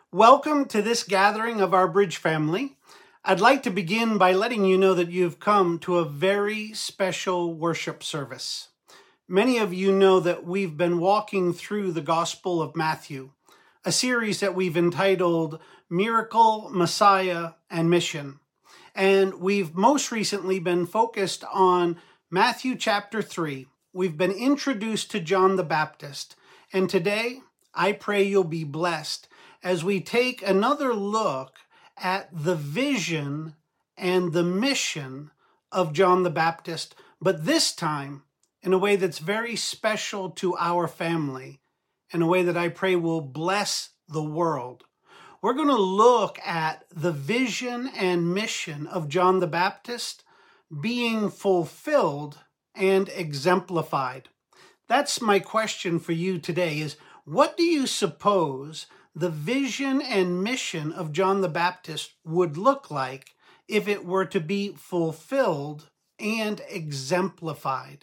Welcome to this gathering of our Bridge family. I'd like to begin by letting you know that you've come to a very special worship service. Many of you know that we've been walking through the Gospel of Matthew, a series that we've entitled Miracle, Messiah, and Mission. And we've most recently been focused on Matthew chapter 3. We've been introduced to John the Baptist. And today, I pray you'll be blessed as we take another look at the vision and the mission of John the Baptist, but this time in a way that's very special to our family, in a way that I pray will bless the world. We're going to look at the vision and mission of John the Baptist being fulfilled and exemplified. That's my question for you today is what do you suppose the vision and mission of John the Baptist would look like if it were to be fulfilled and exemplified?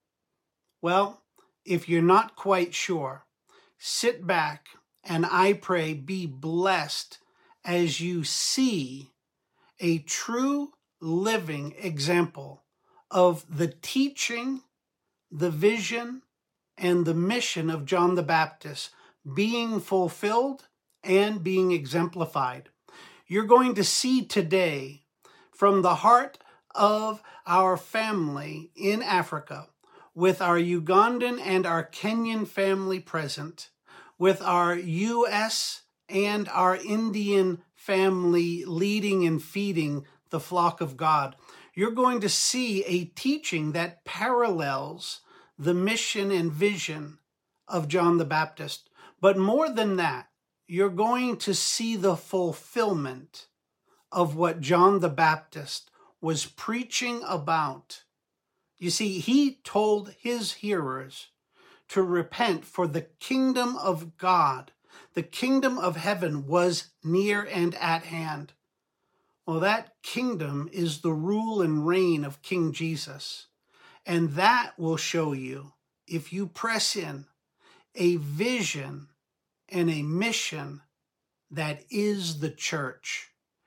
Well, if you're not quite sure, sit back and I pray be blessed as you see a true living example of the teaching, the vision, and the mission of John the Baptist being fulfilled and being exemplified. You're going to see today from the heart of our family in Africa, with our Ugandan and our Kenyan family present, with our U.S. and our Indian family leading and feeding the flock of God. You're going to see a teaching that parallels the mission and vision of John the Baptist. But more than that, you're going to see the fulfillment of what John the Baptist was preaching about. You see, he told his hearers to repent, for the kingdom of God, the kingdom of heaven, was near and at hand. Well, that kingdom is the rule and reign of King Jesus. And that will show you, if you press in, a vision and a mission that is the church,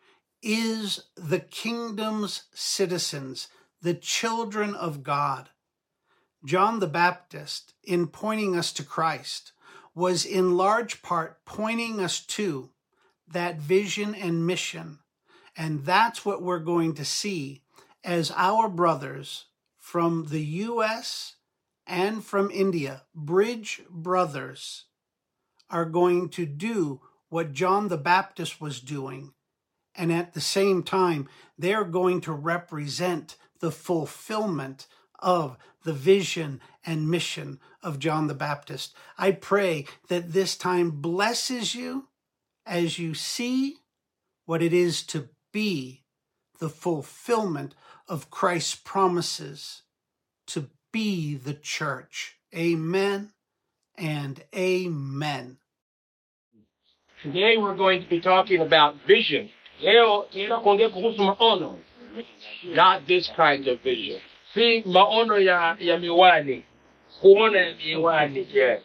is the kingdom's citizens, the children of God. John the Baptist, in pointing us to Christ, was in large part pointing us to that vision and mission. And that's what we're going to see as our brothers from the U.S. and from India, Bridge Brothers, are going to do what John the Baptist was doing. And at the same time, they're going to represent the fulfillment of the vision and mission of John the Baptist. I pray that this time blesses you as you see what it is to be the fulfillment of Christ's promises to be the church. Amen and amen. Today we're going to be talking about vision. Leo tunaenda kuongea kuhusu maono. Not this kind of vision. Si maono ya, ya miwani. Kuona ya miwani, yes.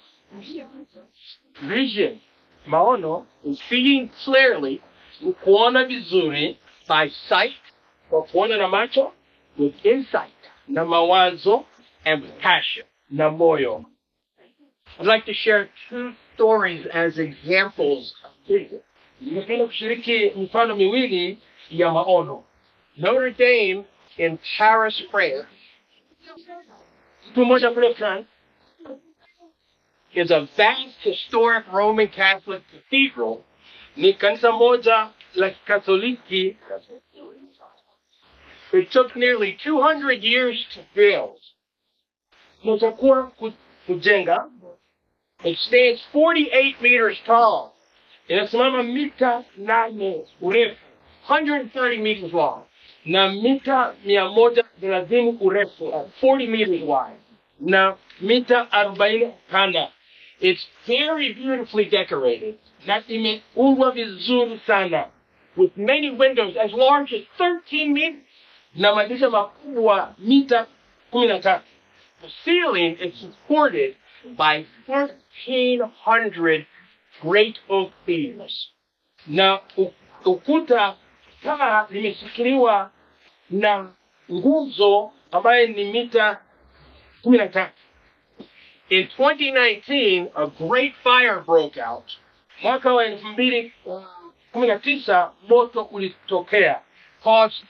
Vision. Maono is seeing clearly, ni kuona vizuri by sight, kwa kuona na macho, with insight, na mawazo, and with passion, na moyo. I'd like to share two stories as examples of vision. Ningependa kushiriki mifano miwili ya maono. Notre Dame in Paris, France. Siku moja kule France is a vast historic Roman Catholic cathedral. Ni kanisa moja la Katoliki. It took nearly 200 years to build. Natakuwa ku- kujenga It stands 48 meters tall. Inasimama mita nane urefu, 130 meters long, na mita mia moja thelathini urefu, uh, 40 meters wide, na mita 40 pana. It's very beautifully decorated, na imeundwa vizuri sana, with many windows as large as 13 meters, na madirisha makubwa mita 13. The ceiling is supported by 1,300 great oak beams. na u- ukuta paa limeshikiliwa na nguzo ambayo ni mita kumi na tatu. In 2019, a great fire broke out. Mwaka wa elfu mbili uh, kumi na tisa moto ulitokea caused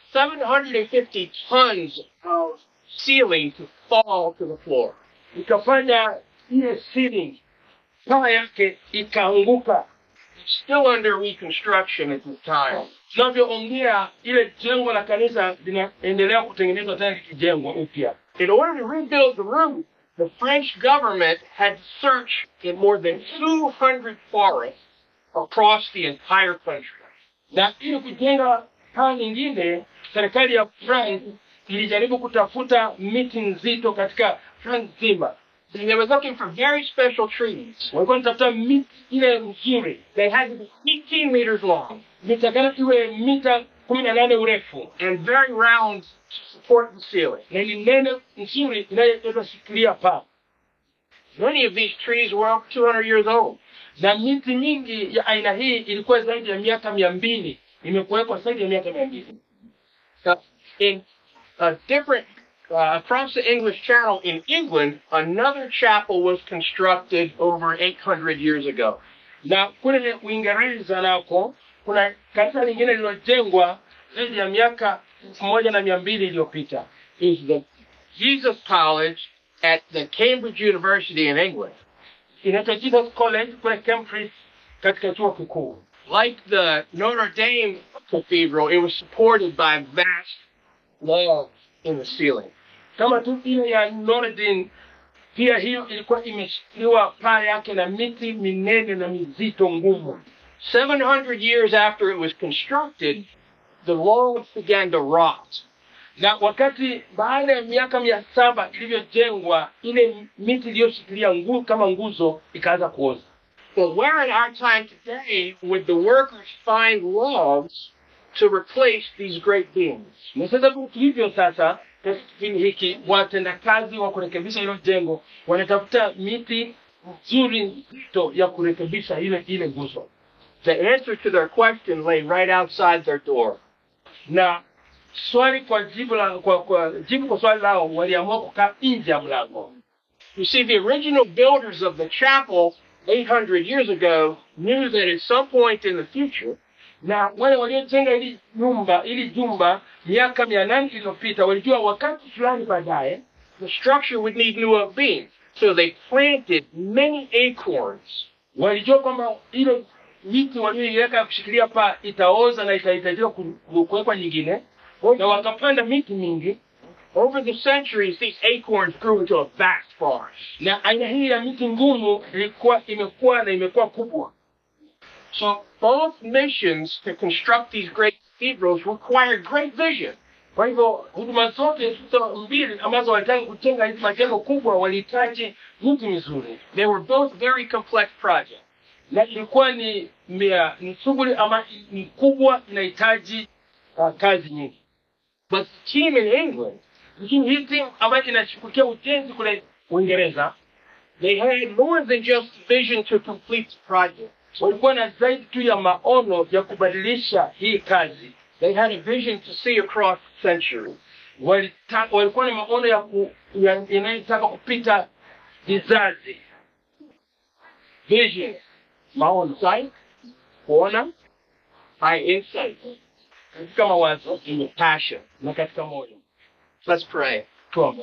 750 tons of ceiling to fall to the floor. ikafanya ile ceiling paa yake ikaanguka. It's still under reconstruction at this time. Tunavyoongea, ile jengo la kanisa linaendelea kutengenezwa tena likijengwa upya. In order to rebuild the roof, the French government had to search in more than 200 forests across the entire country. na ili kujenga paa nyingine, serikali ya France ilijaribu kutafuta miti nzito katika France nzima. And they were looking for very special trees. Walikuwa wanatafuta miti ile nzuri, They had to be 18 meters long mitakana iwe mita kumi na nane urefu and very round to support the ceiling. na ni nene nzuri inayoweza shikilia paa. Many of these trees were over 200 years old. Na miti mingi ya aina hii ilikuwa zaidi ya miaka mia mbili imekuwekwa zaidi ya miaka mia mbili Uh, in a different, uh, across the English Channel in England, another chapel was constructed over 800 years ago. na kule Uingereza nako kuna kanisa lingine lililojengwa zaidi ya miaka elfu moja na mia mbili iliyopita. Is the Jesus College at the Cambridge University in England. Inaitwa Jesus College kule Cambridge katika chuo kikuu. Like the Notre Dame Cathedral, it was supported by vast walls in the ceiling. Kama tu ile ya Notre Dame, pia hiyo ilikuwa imeshikiliwa paa yake na miti minene na mizito ngumu. 700 years after it was constructed, the walls began to rot. Na wakati baada ya miaka mia saba ilivyojengwa, ile miti iliyoshikilia ngu, kama nguzo ikaanza kuoza. But where in our time today would the workers find logs to replace these great beams? Na sasa tu tulivyo sasa katika kipindi hiki, watendakazi wa kurekebisha hilo jengo wanatafuta miti nzuri nzito ya kurekebisha ile ile nguzo, The answer to their question lay right outside their door. na swali kwa jibu la kwa, kwa jibu kwa swali lao waliamua kukaa nje ya mlango. You see, the original builders of the chapel 800 years ago knew that at some point in the future, Na wale waliojenga ili nyumba ili jumba miaka mia nane iliyopita walijua wakati fulani baadaye the structure would need new beams. So they planted many acorns walijua kwamba ile miti walioiweka ya kushikilia paa itaoza na itahitajika ku- ku- kuwekwa nyingine, na wakapanda miti mingi, Over the centuries, these acorns grew into a vast forest. na aina hii ya miti ngumu ilikuwa imekuwa na imekuwa kubwa. So both missions to construct these great cathedrals required great vision. Kwa hivyo huduma zote hizo mbili ambazo walitaka kujenga hizi majengo kubwa walihitaji miti mizuri, They were both very complex projects. na ilikuwa ni mia, ni shughuli ama ni kubwa, inahitaji uh, kazi nyingi. But the team in England, Lakini hii timu ambayo inashughulikia ujenzi kule Uingereza they had more than just vision to complete the project. walikuwa na zaidi tu ya maono ya kubadilisha hii kazi. They had a vision to see across centuries. Walita, walikuwa na maono ya ku, ya, inayotaka kupita vizazi. Vision, Maono sight, kuona high insight, katika mawazo and passion. na katika moyo. Let's pray. Tuombe.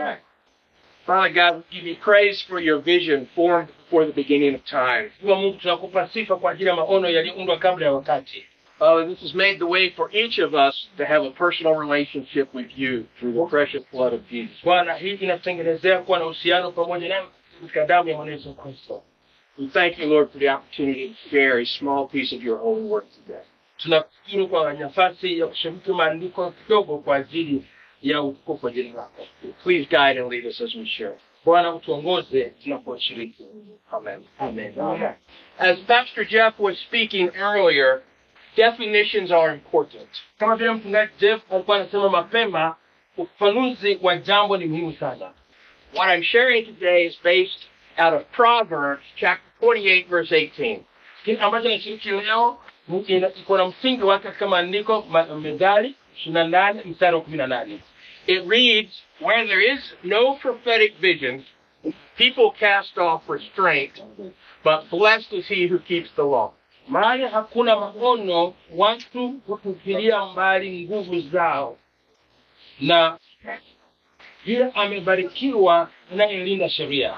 Father God, we give you praise for your vision formed before the beginning of time. Kwa Mungu tunakupa sifa kwa ajili ya maono yaliyoundwa kabla ya wakati. Father, this has made the way for each of us to have a personal relationship with you through the precious blood of Jesus. Bwana, hii inatutengenezea kuwa na uhusiano pamoja nawe katika damu ya Bwana Yesu Kristo. We thank you, Lord, for the opportunity to share a small piece of your holy word today. Tunakushukuru kwa nafasi ya kushiriki maandiko kidogo kwa ajili ya utukufu wa jina lako. Please guide and lead us as we share. Bwana, utuongoze tunaposhiriki. Amen. Amen. As Pastor Jeff was speaking earlier, definitions are important. Kama vile mchungaji Jeff alikuwa anasema mapema, ufafanuzi wa jambo ni muhimu sana. What I'm sharing today is based out of Proverbs chapter 28, verse 18. Kile ambacho nashiriki leo ina- iko na msingi wake katika maandiko ma- Methali ishirini na nane mstari wa kumi na nane. It reads, Where there is no prophetic vision, people cast off restraint, but blessed is he who keeps the law. mahali hakuna maono, watu hutupilia mbali nguvu zao, na yule amebarikiwa anayelinda sheria.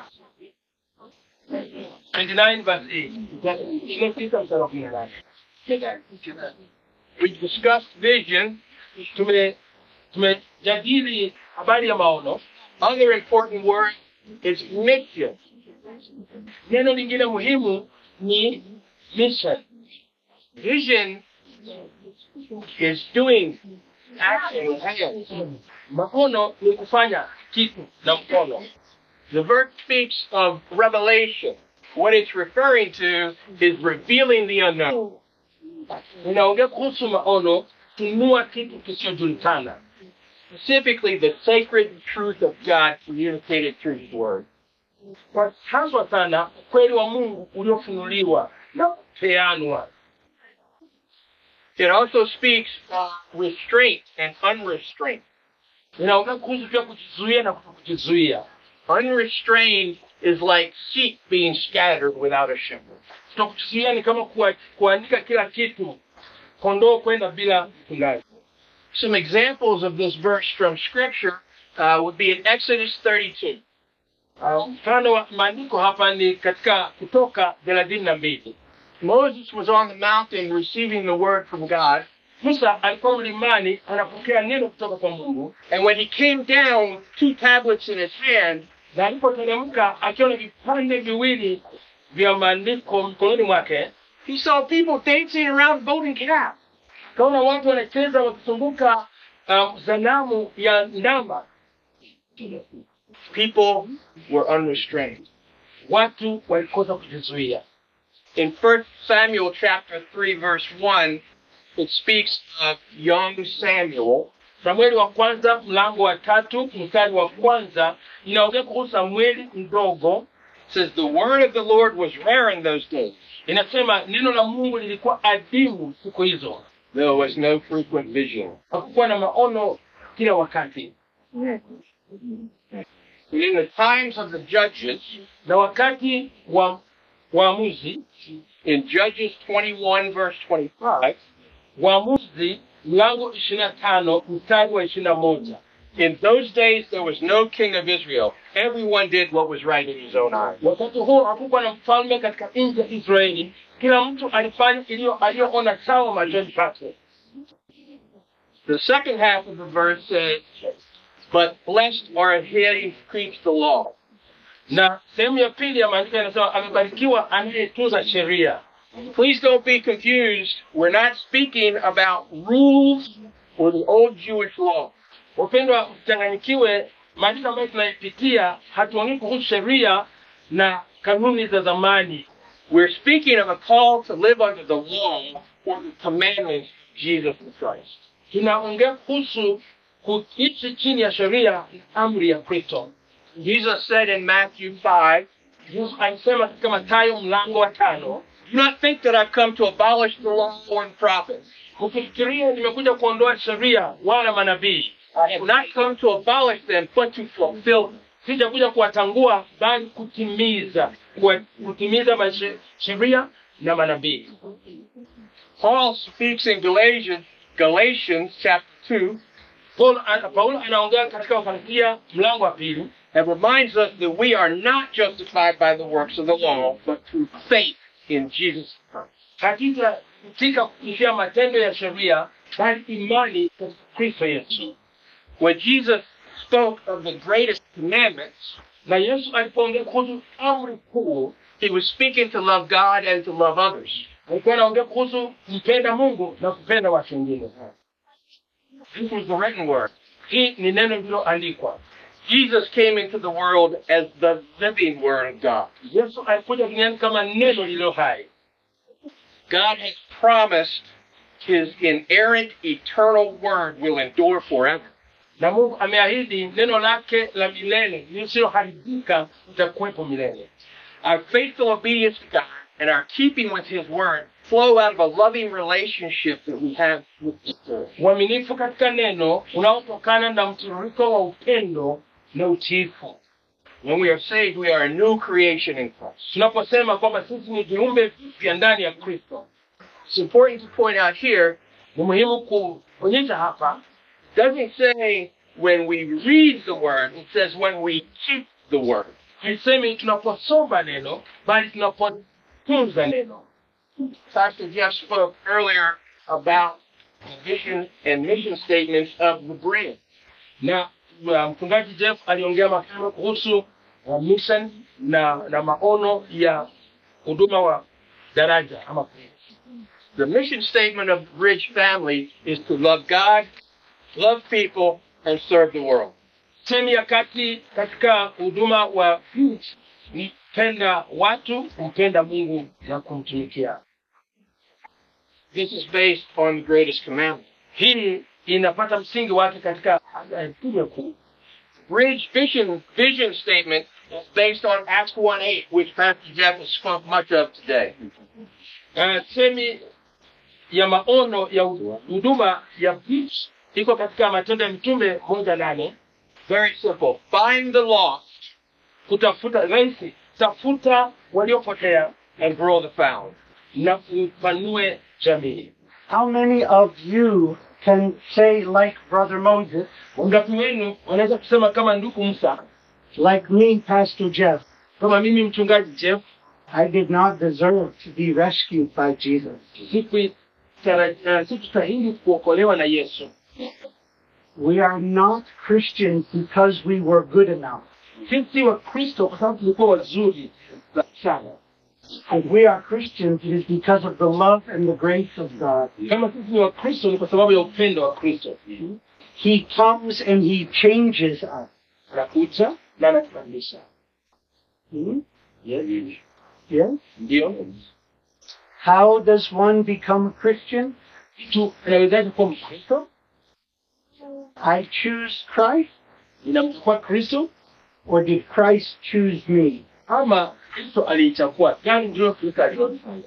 29 verse 8. Ishirini na tisa mstari wa kumi na nane. We discussed vision. Tume tumejadili habari ya maono. Other important word is mission. Neno lingine muhimu ni mission. Vision is doing action with hands. Maono ni kufanya kitu na mkono. The verse speaks of revelation. What it's referring to is revealing the unknown. Inaongea kuhusu maono, kunua kitu kisichojulikana. Specifically, the sacred truth of God communicated through His Word. Kwa haswa sana ukweli wa Mungu uliofunuliwa na kupeanwa. It also speaks of restraint and unrestraint. Inaongea kuhusu pia kujizuia na kutokujizuia. Unrestrained is like sheep being scattered without a shepherd. Kutokujizuia ni kama kuwa- kuandika kila kitu, kondoo kwenda bila mchungaji. Some examples of this verse from Scripture uh, would be in Exodus 32. Uh, Mfano wa maandiko hapa ni katika Kutoka thelathini na mbili. Moses was on the mountain receiving the word from God, Musa alikuwa mlimani anapokea neno kutoka kwa Mungu, and when he came down, two tablets in his hand, na alipoteremka akiwa na vipande viwili vya maandiko mkononi mwake, he saw people dancing around golden calf. kaona watu wanacheza wakizunguka um, sanamu ya ndama. People were unrestrained. Watu walikosa kujizuia. In 1 Samuel chapter 3 verse 1, it speaks of young Samuel Samueli wa kwanza mlango wa tatu mstari wa kwanza inaongea kuhusu Samueli mdogo. It says the word of the Lord was rare in those days. Inasema neno la Mungu lilikuwa adimu siku hizo, There was no frequent vision. hakukuwa na maono kila wakati. In the times of the judges, Na wakati wa waamuzi, in Judges 21 verse 25, waamuzi mlango ishirini na tano mstari wa ishirini na moja in those days there was no king of Israel. Everyone did what was right in his own eyes. wakati huo hakukuwa na mfalme katika nchi ya Israeli, kila mtu alifanya iliyo aliyoona sawa machoni pake. The second half of the verse says, But blessed are he who keeps the law. Na sehemu ya pili ya maandiko yanasema amebarikiwa anayetunza sheria. Please don't be confused. We're not speaking about rules or the old Jewish law. Wapendwa, mchanganyikiwe, maandiko ambayo tunaipitia hatuongei kuhusu sheria na kanuni za zamani. We're speaking of a call to live under the law or the commandments of Jesus Christ. Tunaongea kuhusu kuishi chini ya sheria na amri ya Kristo. Jesus said in Matthew 5, Yesu alisema katika Mathayo mlango wa tano, Do not think that I've come to abolish the law or the prophets. ukifikiria nimekuja kuondoa sheria wala manabii. I have not come to abolish them, but to fulfill them. Sijakuja kuwatangua bali kutimiza, kuwa- kutimiza mashe- sheria na manabii. Paul speaks in Galatians, Galatians chapter 2, Paulo ana- Paulo anaongea katika Wagalatia mlango wa pili and reminds us that we are not justified by the works of the law, but through faith in Jesus Christ. katika katika kupitia matendo ya sheria bali imani katika Kristo Yesu. When Jesus spoke of the greatest commandments, Na Yesu alipoongea kuhusu amri kuu, he was speaking to love God and to love others. alikuwa anaongea kuhusu kumpenda Mungu na kupenda watu wengine. This was the written word. Hii ni neno lililoandikwa. Jesus came into the world as the living word of God. Yesu alikuja duniani kama neno lililo hai. God has promised his inerrant, eternal word will endure forever. na Mungu ameahidi neno lake la milele lisiloharibika litakuwepo milele. Our faithful obedience to God and our keeping with his word flow out of a loving relationship that we have with God. Uaminifu katika neno unaotokana na mtiririko wa upendo na utiifu. When we are saved, we are a new creation in Christ. Tunaposema kwamba sisi ni viumbe vipya ndani ya Kristo. It's important to point out here, ni muhimu kuonyesha hapa, doesn't say when we read the word, it says when we keep the word. Haisemi tunaposoma neno, bali tunapotunza neno. Pastor Jeff spoke earlier about the vision and mission statements of the bread. Na uh, mchungaji Jeff aliongea mapema kuhusu uh, mission na, na maono ya huduma wa daraja ama The mission statement of the Bridge family is to love God, love people, and serve the world. Sehemu ya kati katika huduma wa Bridge ni kupenda watu, kumpenda Mungu na kumtumikia. This is based on the greatest commandment. Hii inapata msingi wake katika amri kuu. Bridge vision vision statement is based on Acts 1:8, which Pastor Jeff has spoke much of today. Uh, semi ya maono ya huduma ya Bridge iko katika Matendo ya Mitume moja nane. Very simple. Find the lost. Kutafuta rahisi, tafuta waliopotea and grow the found. Na upanue jamii. How many of you can say, like Brother Moses, Wangapi wenu wanaweza kusema kama ndugu Musa, like me, Pastor Jeff, kama mimi mchungaji Jeff, I did not deserve to be rescued by Jesus. sikutara- uh, sikustahili kuokolewa na Yesu. We are not Christians because we were good enough. Sisi wa Kristo kwa sababu tulikuwa wazuri sana. If we are Christians, it is because of the love and the grace of God. Kama sisi ni wa Kristo ni kwa sababu ya upendo wa Kristo. He comes and He changes us. Anakuja na anatubadilisha. Hmm? Yes. Yes? Ndio. How does one become a Christian? Mtu anawezaje kuwa Mkristo? I choose Christ, Ninamchukua Kristo or did Christ choose me? ama Kristo aliichagua? Gani ndio Kristo alifanya?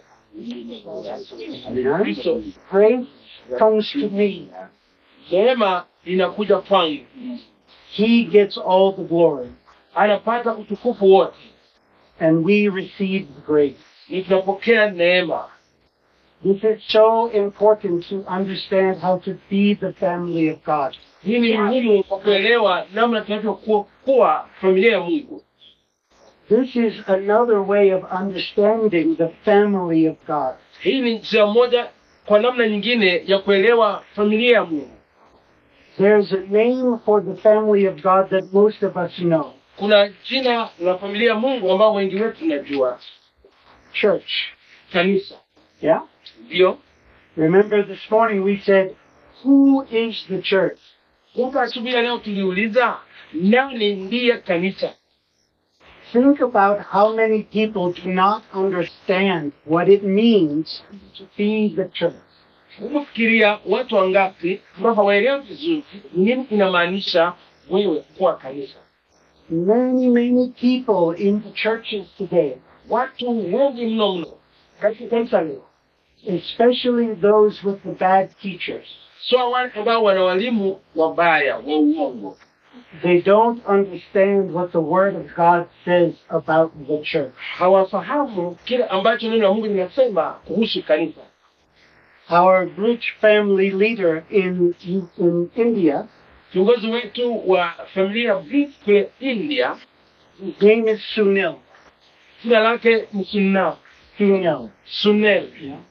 Kristo, Grace comes to me. neema inakuja kwangu, He gets all the glory, anapata utukufu wote, and we receive the grace. ni tunapokea neema. This is so important to understand how to be the family of God. Hii ni muhimu kwa kuelewa namna tunavyokuwa kuwa familia ya Mungu. This is another way of understanding the family of God. Hii ni njia moja kwa namna nyingine ya kuelewa familia ya Mungu. There's a name for the family of God that most of us know Kuna jina la familia ya Mungu ambao wengi wetu tunajua, church. kanisa. Yeah? Ndio Remember this morning we said, Who is the church? kumbe, asubuhi ya leo tuliuliza nani ndiye kanisa. Think about how many people do not understand what it means to be the church. Hebu fikiria watu wangapi ambao hawaelewi vizuri nini inamaanisha wewe kuwa kanisa. Many, many people in the churches today, Watu wengi mno mno katika kanisa leo, especially those with the bad teachers, sio wale ambao wana walimu wabaya wa uongo, they don't understand what the Word of God says about the church. hawafahamu kile ambacho neno la Mungu linasema kuhusu kanisa. Our Bridge family leader in, in India, Kiongozi wetu wa familia ya Bridge kule India, his name is Sunil. jina lake ni Sunna Sunil. Sunel.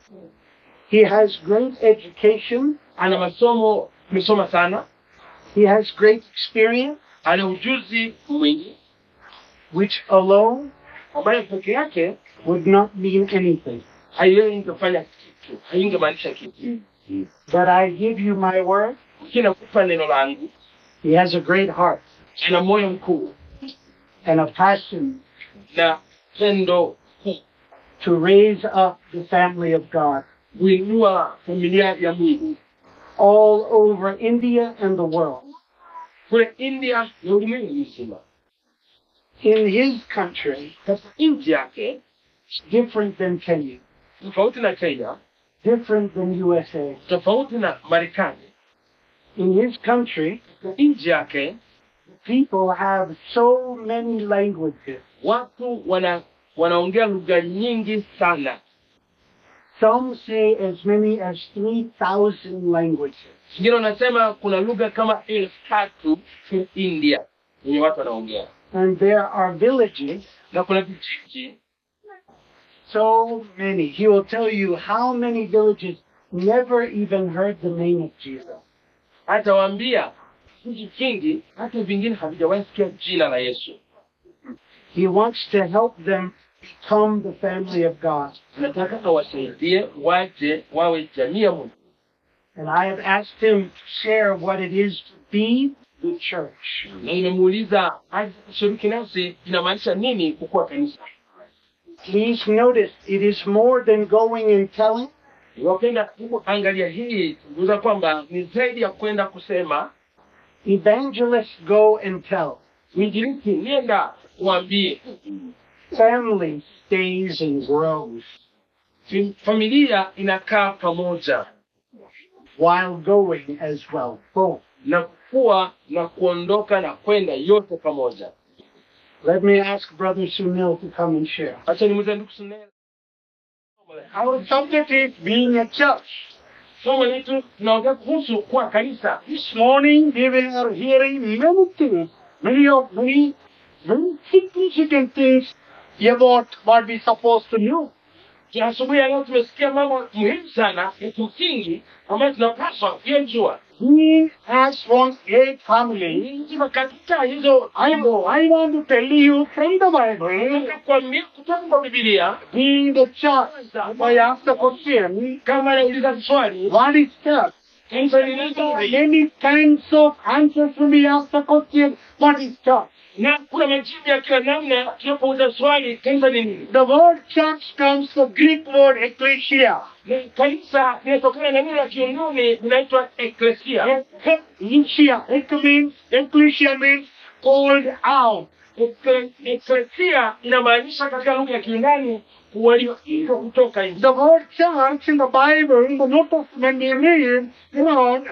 He has great education. Ana masomo, amesoma sana, He has great experience, ana ujuzi mwingi which alone ambayo peke yake would not mean anything. haingefanya kitu, haingemaanisha kitu. But I give you my word, Lakini nakupa neno langu, he has a great heart ana moyo mkuu and a passion na pendo kuu to raise up the family of God kuinua familia ya Mungu all over India and the world. kule India na ulimwengu mzima. In his country, Katika nchi yake different than Kenya, tofauti na Kenya, different than USA. tofauti na Marekani. In his country, Nchi yake people have so many languages. watu wana wanaongea lugha nyingi sana. Some say as many as 3,000 languages. Wengine wanasema kuna lugha kama elfu tatu India yenye watu wanaongea, And there are villages, na kuna vijiji so many. He will tell you how many villages never even heard the name of Jesus. atawaambia vijiji vingi hata vingine havijawahi sikia jina la Yesu. He wants to help them become the family of God. Nataka awasaidie waje wawe jamii ya Mungu, And I have asked him to share what it is to be the church. na nimemuuliza aje kushiriki nasi inamaanisha nini kukuwa kanisa. Please notice it is more than going and telling. Wapenda kuangalia hii tuliuza kwamba ni zaidi ya kwenda kusema Evangelists go and tell. mwinjilisti, nenda uambie. Family stays and grows Fi- Familia inakaa pamoja while going as well. Both. na kukua na kuondoka na kwenda yote pamoja. Let me ask Brother Sunil to come and share. Acha nimuulize ndugu Sunela. Our subject is being a church. Somo letu tunaongea kuhusu kuwa kanisa. This morning we were hearing many things, many of many very significant things about what we're supposed to know. Ja, Asubuhi ya leo tumesikia mambo muhimu sana ya kimsingi ambayo tunapaswa kuyajua. He has one great family. Ikiwa katika hizo I know, I want to tell you from the Bible, nataka kuambia kutoka kwa Biblia, being the church. If I ask the question, kama nauliza swali, what is church? kanisa ni nini? Many kinds of answers to be asked the question, what is church? na kuna majibu ya kila namna tunapouliza swali kanisa ni nini. The word church comes from Greek word ecclesia. Na Kanisa linatokana na neno la Kiunani linaitwa eklesia. Ecclesia. It means, ecclesia means called out. Ekle- Eklesia inamaanisha katika lugha ya Kiunani walioitwa kutoka nje. The word church in the Bible, in the New Testament, we read around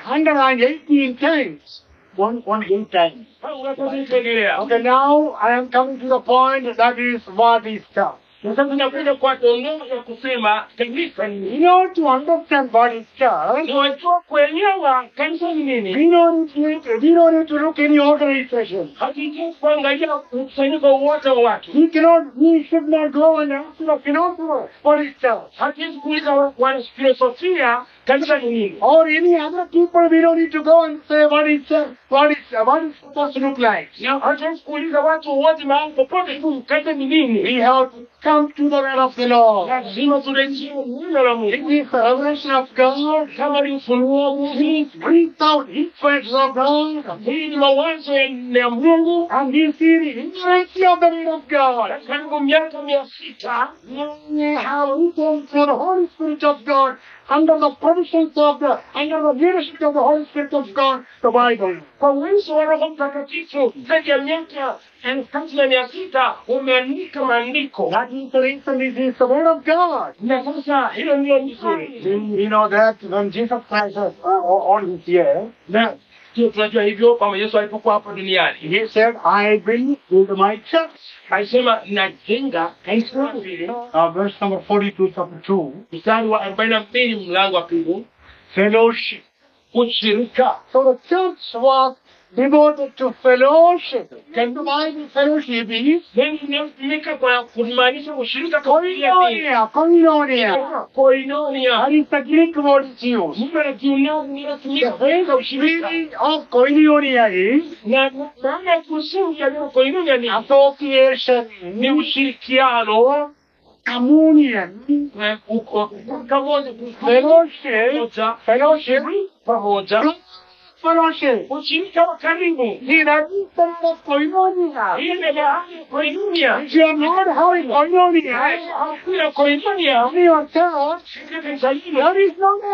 118 times. One, one eight times. Unapaswa kuendelea. Okay, now I am coming to the point that is what is church. Na sasa tunakuja kwa dondoo ya kusema kanisa ni nini. In order to understand what is church, Na wajua kuelewa kanisa ni nini. we don't need, we don't need to look any organization. Hatujui kuangalia mkusanyiko wote wa watu. We cannot, we should not go and ask the philosopher what is church. Hatuwezi kuuliza wanafilosofia kanisa ni nini. Or any other people, we don't need to go and say what is church, what is, what is supposed to look like. Na hatuwezi kuuliza watu wote mahali popote tu kanisa ni nini. We have to come to the word of the Lord. Lazima turejee neno la It Mungu. is the revelation of God. Kama ni ufunuo wa Mungu, He brings out influence of God. hii ni mawazo ya ya Mungu. And you see the inerrancy of the word of God. Karibu miaka mia sita We have written through the Holy Spirit of God, under the provisions of the, under the leadership of the Holy Spirit of God, the Bible. kwa uwezo wa Roho Mtakatifu zaidi ya miaka elfu tatu na mia sita umeandika maandiko, That is the reason this is the word of God. na sasa hilo ndilo vizuri, We know that when Jesus Christ was uh, on his year, na ndio tunajua hivyo kwamba Yesu alipokuwa hapa duniani he said, I bring into my church. alisema najenga kanisa la pili, Uh, verse number 42, chapter 2. mstari wa arobaini na mbili mlango wa pili, Fellowship. ushirika. So the church was devoted to fellowship. Can the Bible fellowship is? Neno linalotumika kwa kumaanisha ushirika kwa Biblia ni Koinonia, koinonia. koinonia. That is the Greek word it's used. Neno la Kiunani linalotumika The kueleza ushirika, meaning of koinonia is na maana ya kusingi ya neno koinonia ni association, ni ushirikiano communion, eh, uko pamoja fellowship, pamoja fellowship, pamoja fellowship. ushirika wa karibu. See, that is the word of koinonia. Hii ni mahali ya koinonia. If you are not having koinonia, Hakuna koinonia in your church, katika kanisa hilo. there is no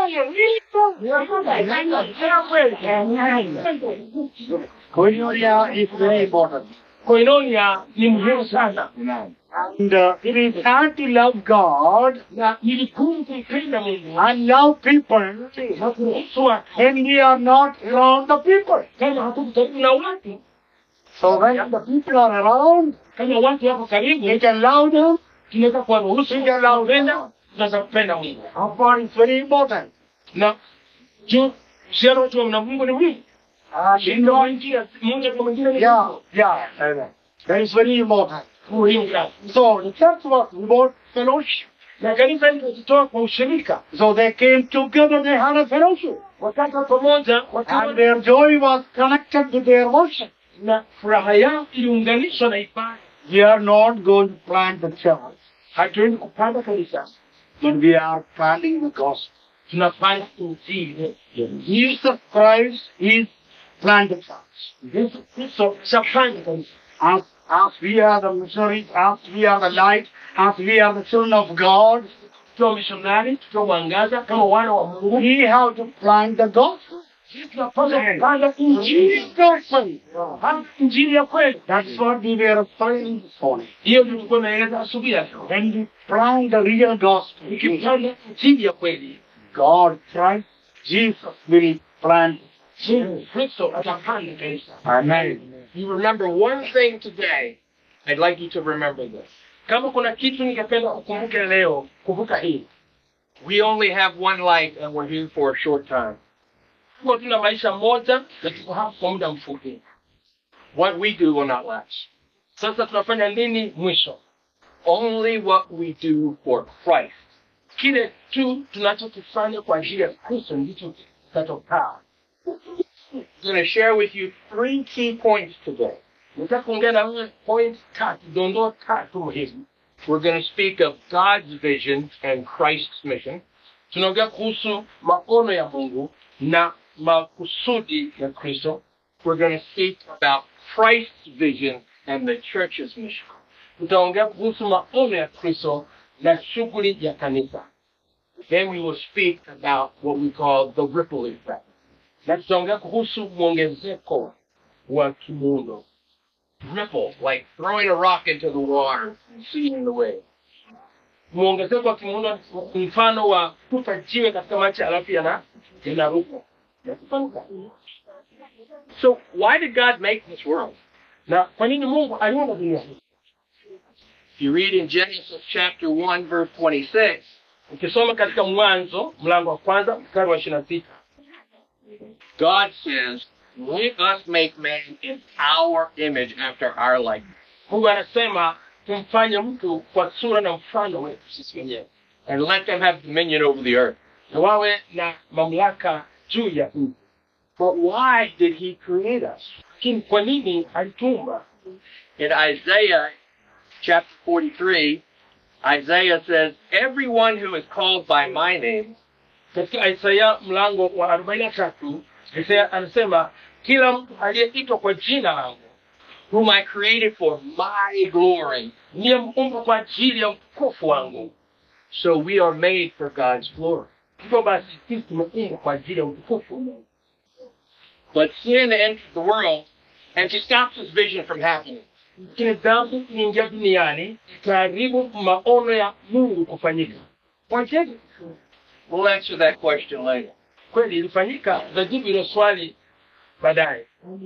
Koinonia is very important. Koinonia ni muhimu sana. And uh, it is hard to love God na ni vigumu kumpenda Mungu and love people na kuruhusu watu when we are not around the people. kama hatuko karibu na watu. So when the people are around, Kama watu wako we karibu, can love them. tunaweza kuwaruhusu kupenda, tunaweza kupenda Mungu. Upon is very important. Na jo uhusiano wetu na Mungu ni muhimu. And in Ndio the, njia moja kwa mwingine ni yeah, yeah, that is very important. muhimu sana. So the church was about fellowship. Na kanisa likajitoa kwa ushirika, So they came together, they had a fellowship. wakaka pamoja, And wakawa their joy was connected to their worship. na furaha yao iliunganishwa na ibada. We are not going to plant the church, Hatuendi kupanda kanisa, but we are planting the gospel. tunapanda injili. Jesus Christ is planted church. Yesu Kristo shapanda kanisa. As, as we are the missionaries, as we are the light, as we are the children of God, Tukiwa mishonari, tukiwa mwangaza kama wana wa Mungu, we have to plant the gospel. sisi tunapaswa kupanda injili gospel. Hata injili ya kweli. That's what we were praying this morning. Hiyo ndio tulikuwa tunaeleza asubuhi ya leo. When we plant the real gospel, Ukipanda injili ya kweli, God, Christ, Jesus will plant. Yesu Kristo atapanda kanisa. Amen. You remember one thing today, I'd like you to remember this. Kama kuna kitu ningependa ukumbuke leo, kumbuka hii. We only have one life and we're here for a short time. Huwa tuna maisha moja na tuko hapa kwa muda mfupi. What we do will not last. Sasa tunafanya nini mwisho? Only what we do for Christ. Kile tu tunachokifanya kwa ajili ya Kristo ndicho kitatokaa. I'm going to share with you three key points today. Nataka kuongea na wewe point tatu, dondoo tatu muhimu. We're going to speak of God's vision and Christ's mission. Tunaongea kuhusu maono ya Mungu na makusudi ya Kristo. We're going to speak about Christ's vision and the church's mission. Tutaongea kuhusu maono ya Kristo na shughuli ya kanisa. Then we will speak about what we call the ripple effect. Na tutaongea kuhusu mwongezeko wa kimuundo. Ripple, like throwing a rock into the water, seeing the wave. Mwongezeko wa kimuundo ni mfano wa kutupa jiwe katika maji alafu yana yanaruka. So why did God make this world? Na kwa nini Mungu aliumba dunia hii? If you read in Genesis chapter 1 verse 26, ukisoma katika Mwanzo mlango wa kwanza mstari wa 26, God says, Let us make man in our image after our likeness. Mungu anasema tumfanye mtu kwa sura na mfano wetu sisi wenyewe. And let them have dominion over the earth. Na wawe na mamlaka juu ya nchi. But why did he create us? Lakini kwa nini alituumba? In Isaiah chapter 43, Isaiah says, Everyone who is called by my name, katika Isaya mlango wa 43, Isaya anasema kila mtu aliyeitwa kwa jina langu, whom I created for my glory, niyemuumba kwa ajili ya utukufu wangu. So we are made for God's glory. Hivyo basi sisi tumeumbwa kwa ajili ya utukufu wa Mungu. But sin entered the world and she stops his vision from happening. Lakini dhambi iliingia duniani ikaharibu maono ya Mungu kufanyika. Kwa nini? We'll answer that question later. Kweli ilifanyika, tutajibu hilo swali baadaye.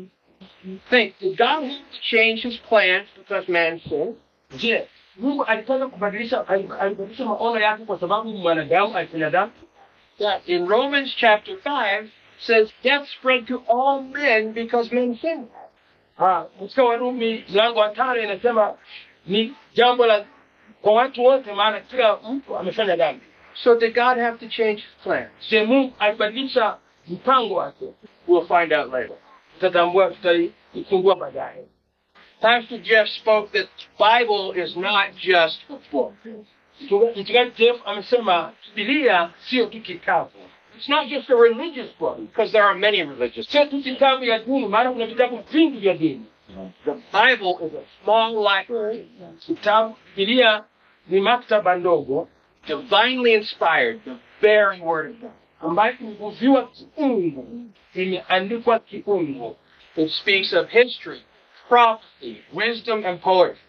Think, did God have to change his plans because man sinned? Je, Mungu alitaka kubadilisha alibadilisha maono yake kwa sababu mwanadamu alifanya dhambi? Yeah, in Romans chapter 5 says death spread to all men because men sinned. Ah, katika Warumi mlango wa tano inasema ni jambo la kwa watu wote, maana kila mtu amefanya dhambi. So did God have to change his plan? Je, Mungu alibadilisha mpango wake? We'll find out later. Tutatambua, tutaichungua baadaye. Pastor Jeff spoke that the Bible is not just a book. Mchungaji Jeff amesema Biblia sio tu kitabu. It's not just a religious book. Because there are many religious Sio tu kitabu ya dini, maana kuna vitabu vingi vya dini. The Bible is a small library, Kitabu Biblia ni maktaba ndogo divinely inspired, the very Word of God. ambayo imevuviwa kiungu, imeandikwa kiungu. It speaks of history, prophecy, wisdom, and poetry.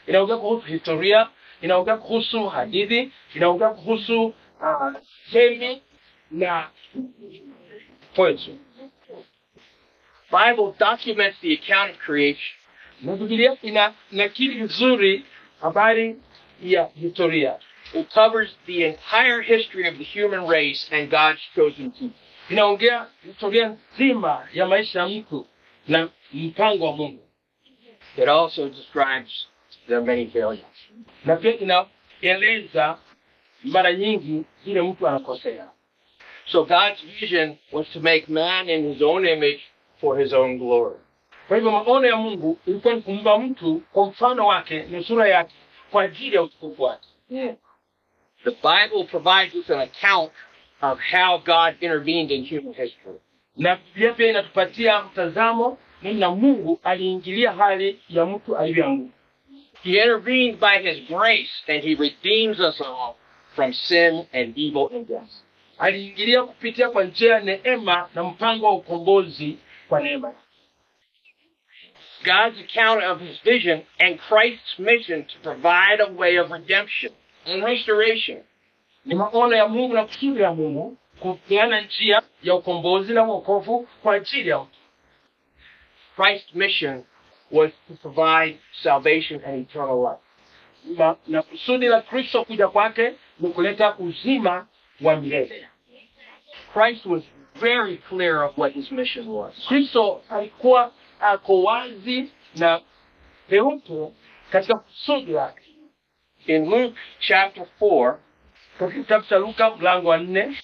inaongea kuhusu historia inaongea kuhusu hadithi inaongea kuhusu uh, semi na poetry Bible documents the account of creation. na bibilia ina nakili vizuri habari ya historia It covers the entire history of the human race and God's chosen people. inaongea historia nzima ya maisha ya mtu na mpango wa mungu It also describes their many failures. na pia inaeleza mara nyingi vile mtu anakosea So God's vision was to make man in his own image for his own glory. kwa hivyo maono ya mungu ilikuwa ni kumba mtu kwa mfano wake na sura yake kwa ajili ya utukufu wake The Bible provides us an account of how God intervened in human history. na biblia pia inatupatia mtazamo namna mungu aliingilia hali ya mtu alivyoanguka He intervened by his grace and he redeems us all from sin and evil and death. aliingilia kupitia kwa njia ya neema na mpango wa ukombozi kwa neema God's account of his vision and Christ's mission to provide a way of redemption and restoration. ni maono ya mungu na kusudi ya mungu kupeana njia ya ukombozi na uokovu kwa ajili ya mtu Christ's mission was to provide salvation and eternal life. na, na kusudi la kristo kuja kwake ni kuleta uzima wa milele Christ was very clear of what his mission was. kristo alikuwa ako wazi na peupe katika kusudi lake In Luke chapter 4, katika kitabu cha luka mlango wa nne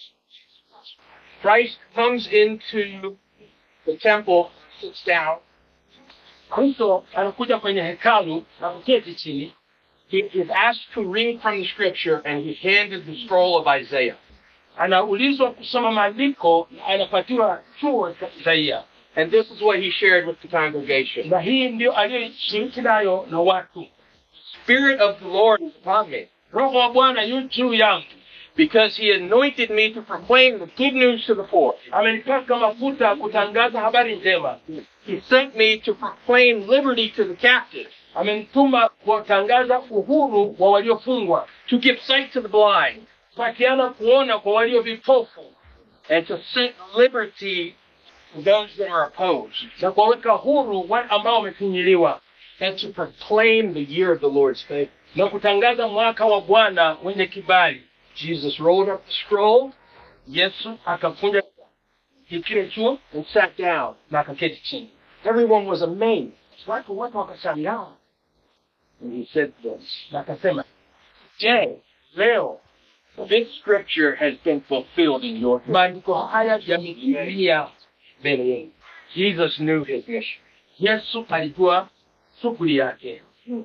Christ comes into the temple, sits down, kristo anakuja kwenye hekalu na kuketi chini he is asked to read from the scripture and he's handed the scroll of Isaiah. anaulizwa kusoma maandiko na anapatiwa chuo cha isaia And this is what he shared with the congregation. na hii ndio aliyoshiriki nayo na watu Spirit of the Lord is upon me, roho wa bwana yu juu yangu because he anointed me to proclaim the good news to the poor. amenipaka mafuta kutangaza habari njema He sent me to proclaim liberty to the captives, amenituma kuwatangaza uhuru wa waliofungwa to give sight to the blind, patiana kuona kwa walio vipofu and to set liberty to those that are opposed, na kuwaweka huru wale ambao wamefinyiliwa and to proclaim the year of the Lord's favor. na kutangaza mwaka wa bwana wenye kibali Jesus rolled up the scroll yesu akakunja kile chuo and sat down. na akaketi chini Everyone was amazed. watu wote wakashangaa And he said this na akasema je leo This scripture has been fulfilled in your history. maandiko haya yametimia mbele yenu Jesus knew his mission. yesu alijua shughuli yake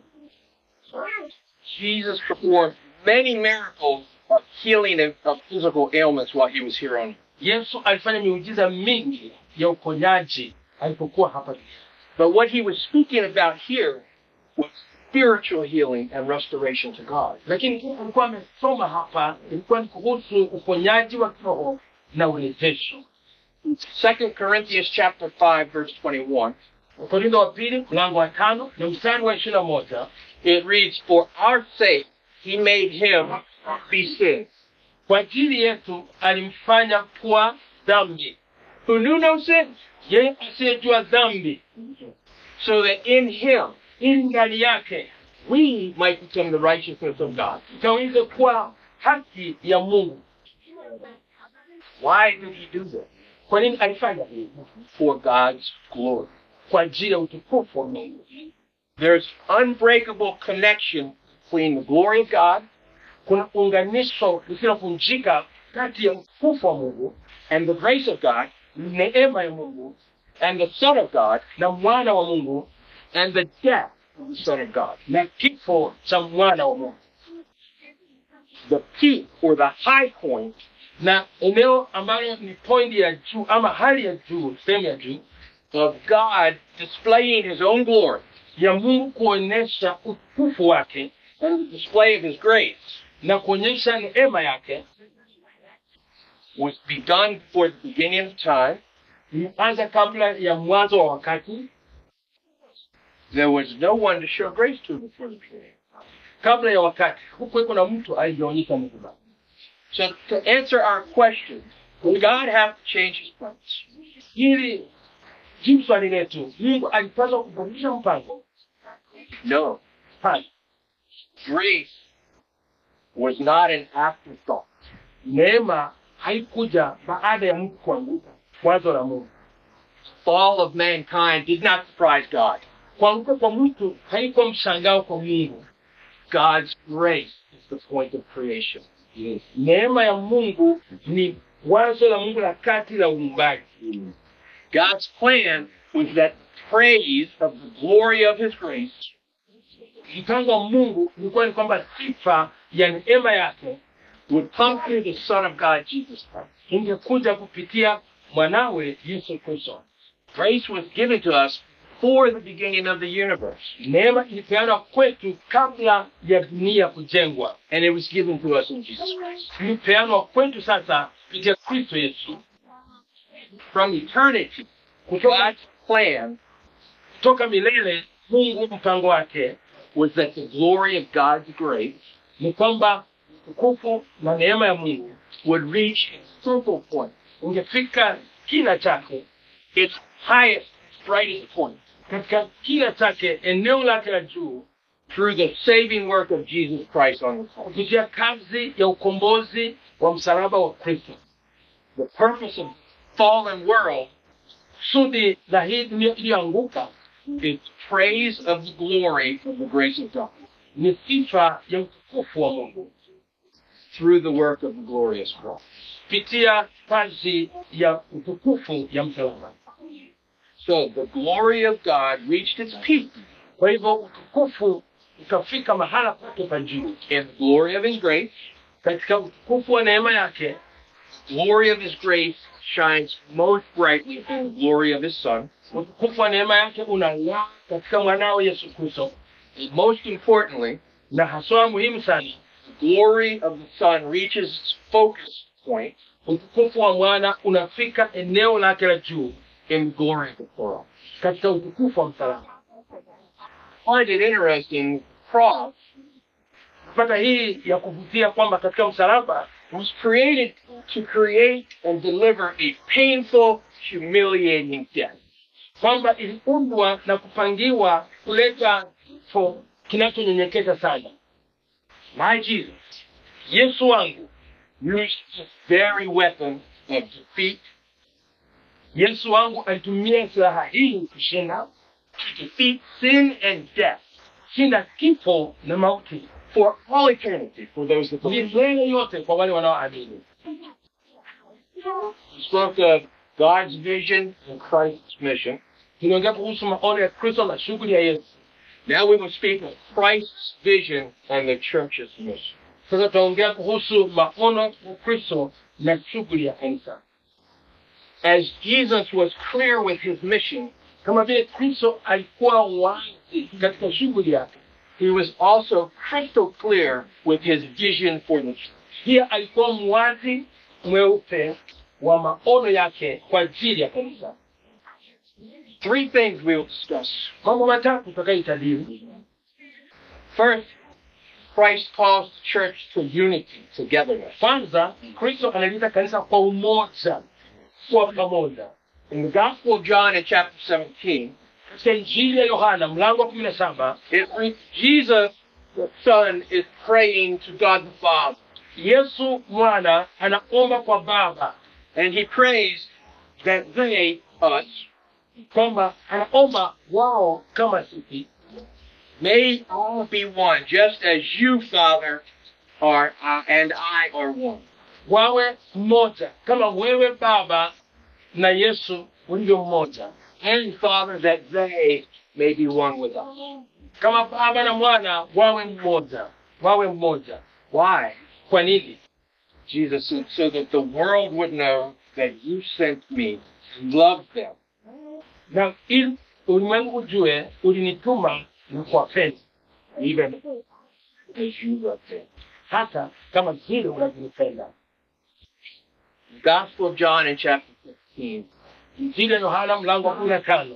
Jesus performed many miracles of healing of, of physical ailments while he was here on earth. yesu alifanya miujiza mingi ya uponyaji alipokuwa hapa duniani But what he was speaking about here was spiritual healing and restoration to God. lakini kile alikuwa amesoma hapa ilikuwa ni kuhusu uponyaji wa kiroho na urejesho 2 Corinthians chapter 5 verse 21. wakorintho wa pili mlango wa tano na mstari wa ishirini na moja It reads, For our sake he made him be sin, kwa ajili yetu alimfanya kuwa dhambi who knew no sin, yeye asiyejua dhambi so that in him ili ndani yake we might become the righteousness of God. tukaweze kuwa haki ya mungu Why did he do this? kwa nini alifanya hivi For God's glory. kwa ajili ya utukufu wa mungu There's unbreakable connection between the glory of God kuna unganisho lisilovunjika kati ya utukufu wa mungu and the grace of God neema ya mungu and the Son of God na mwana wa mungu and the death of the Son of God. na kifo cha mwana wa mungu The peak or the high point na eneo ambalo ni pointi ya juu ama hali ya juu sehemu ya juu of God displaying his own glory ya mungu kuonyesha utukufu wake and the display of his grace na kuonyesha neema yake was begun before the beginning of time ilianza kabla ya mwanzo wa wakati there was no one to show grace to before the period. kabla ya wakati hukuweko na mtu aliyeonyesha msamaha So to answer our question, will God have to change his plans? ili jibu swali letu mungu alipaswa kubadilisha mpango No. hapana Grace was not an afterthought. neema haikuja baada ya mtu kuanguka wazo la mungu Fall of mankind did not surprise God. kuanguka kwa mtu haikuwa mshangao kwa mungu God's grace is the point of creation. neema ya mungu ni wazo la mungu la kati la uumbaji God's plan was that praise of the glory of his grace mpango wa mungu ulikuwa ni kwamba sifa ya neema yake would come through the Son of God, Jesus Christ. ingekuja kupitia mwanawe yesu kristo Grace was given to us before the beginning of the universe, neema ilipeanwa kwetu kabla ya dunia kujengwa and it was given to us in Jesus Christ. ilipeanwa kwetu sasa kupitia kristo yesu From eternity, kutoka, God's plan kutoka milele mungu mpango wake was that the glory of God's grace ni kwamba utukufu na neema ya mungu would reach its focal point, ungefika kina chake its highest, brightest point, katika kina chake eneo lake la juu through the saving work of Jesus Christ on the cross. kupitia kazi ya ukombozi wa msalaba wa kristo The purpose of fallen world kusudi la hii dunia iliyoanguka is praise of the glory of the grace of God ni sifa ya utukufu wa mungu through the work of the glorious cross. kupitia kazi ya utukufu ya msalaba So the glory of God reached its peak kwa hivyo utukufu ukafika mahala pake pa juu in the glory of His grace. katika utukufu wa neema yake The glory of His grace shines most brightly in the glory of His Son. utukufu wa neema yake unang'aa katika mwanawe yesu kristo And most importantly, na haswa muhimu sana the glory of the Son reaches its focus point utukufu wa mwana unafika eneo lake la juu in the glory of the cross. katika utukufu wa msalaba I find it interesting. Cross pata hii ya kuvutia kwamba katika msalaba was created to create and deliver a painful, humiliating death. kwamba iliundwa na kupangiwa kuleta kifo kinachonyenyekeza sana My Jesus yesu wangu used this very weapon of defeat yesu wangu alitumia silaha hii kushinda to defeat sin and death shinda kifo na mauti for all eternity for those that believe. milele yote kwa wale wanaoamini We spoke of God's vision and Christ's mission. tuliongea kuhusu maono ya kristo na shughuli ya yesu Now we will speak of Christ's vision and the church's mission. sasa tutaongea kuhusu maono ya kristo na shughuli ya kanisa As Jesus was clear with his mission, kama vile kristo alikuwa wazi katika shughuli yake he was also crystal clear with his vision for the church. pia alikuwa mwazi mweupe wa maono yake kwa ajili ya kanisa Three things we will discuss. mambo matatu tutakayoitajiri First, Christ calls the church to unity, togetherness. kwanza kristo analita kanisa kwa umoja kwa pamoja In the Gospel of John in chapter 17, katika injili ya yohana mlango wa kumi na saba it re- Jesus, the Son, is praying to God the Father. yesu mwana anaomba kwa baba And he prays that they, us, kwamba anaomba wao kama sisi may all be one, just as you, Father, are uh, and I are one. wawe mmoja kama wewe baba na yesu ulivyo mmoja And Father, that they may be one with us. kama baba na mwana wawe mmoja wawe mmoja Why? kwa nini Jesus said, so that the world would know that you sent me and loved them. na ili ulimwengu ujue ulinituma na kuwapenda even as you love them. hata kama vile unavyonipenda The Gospel of John in chapter 15. injili ya yohana mlango wa kumi na tano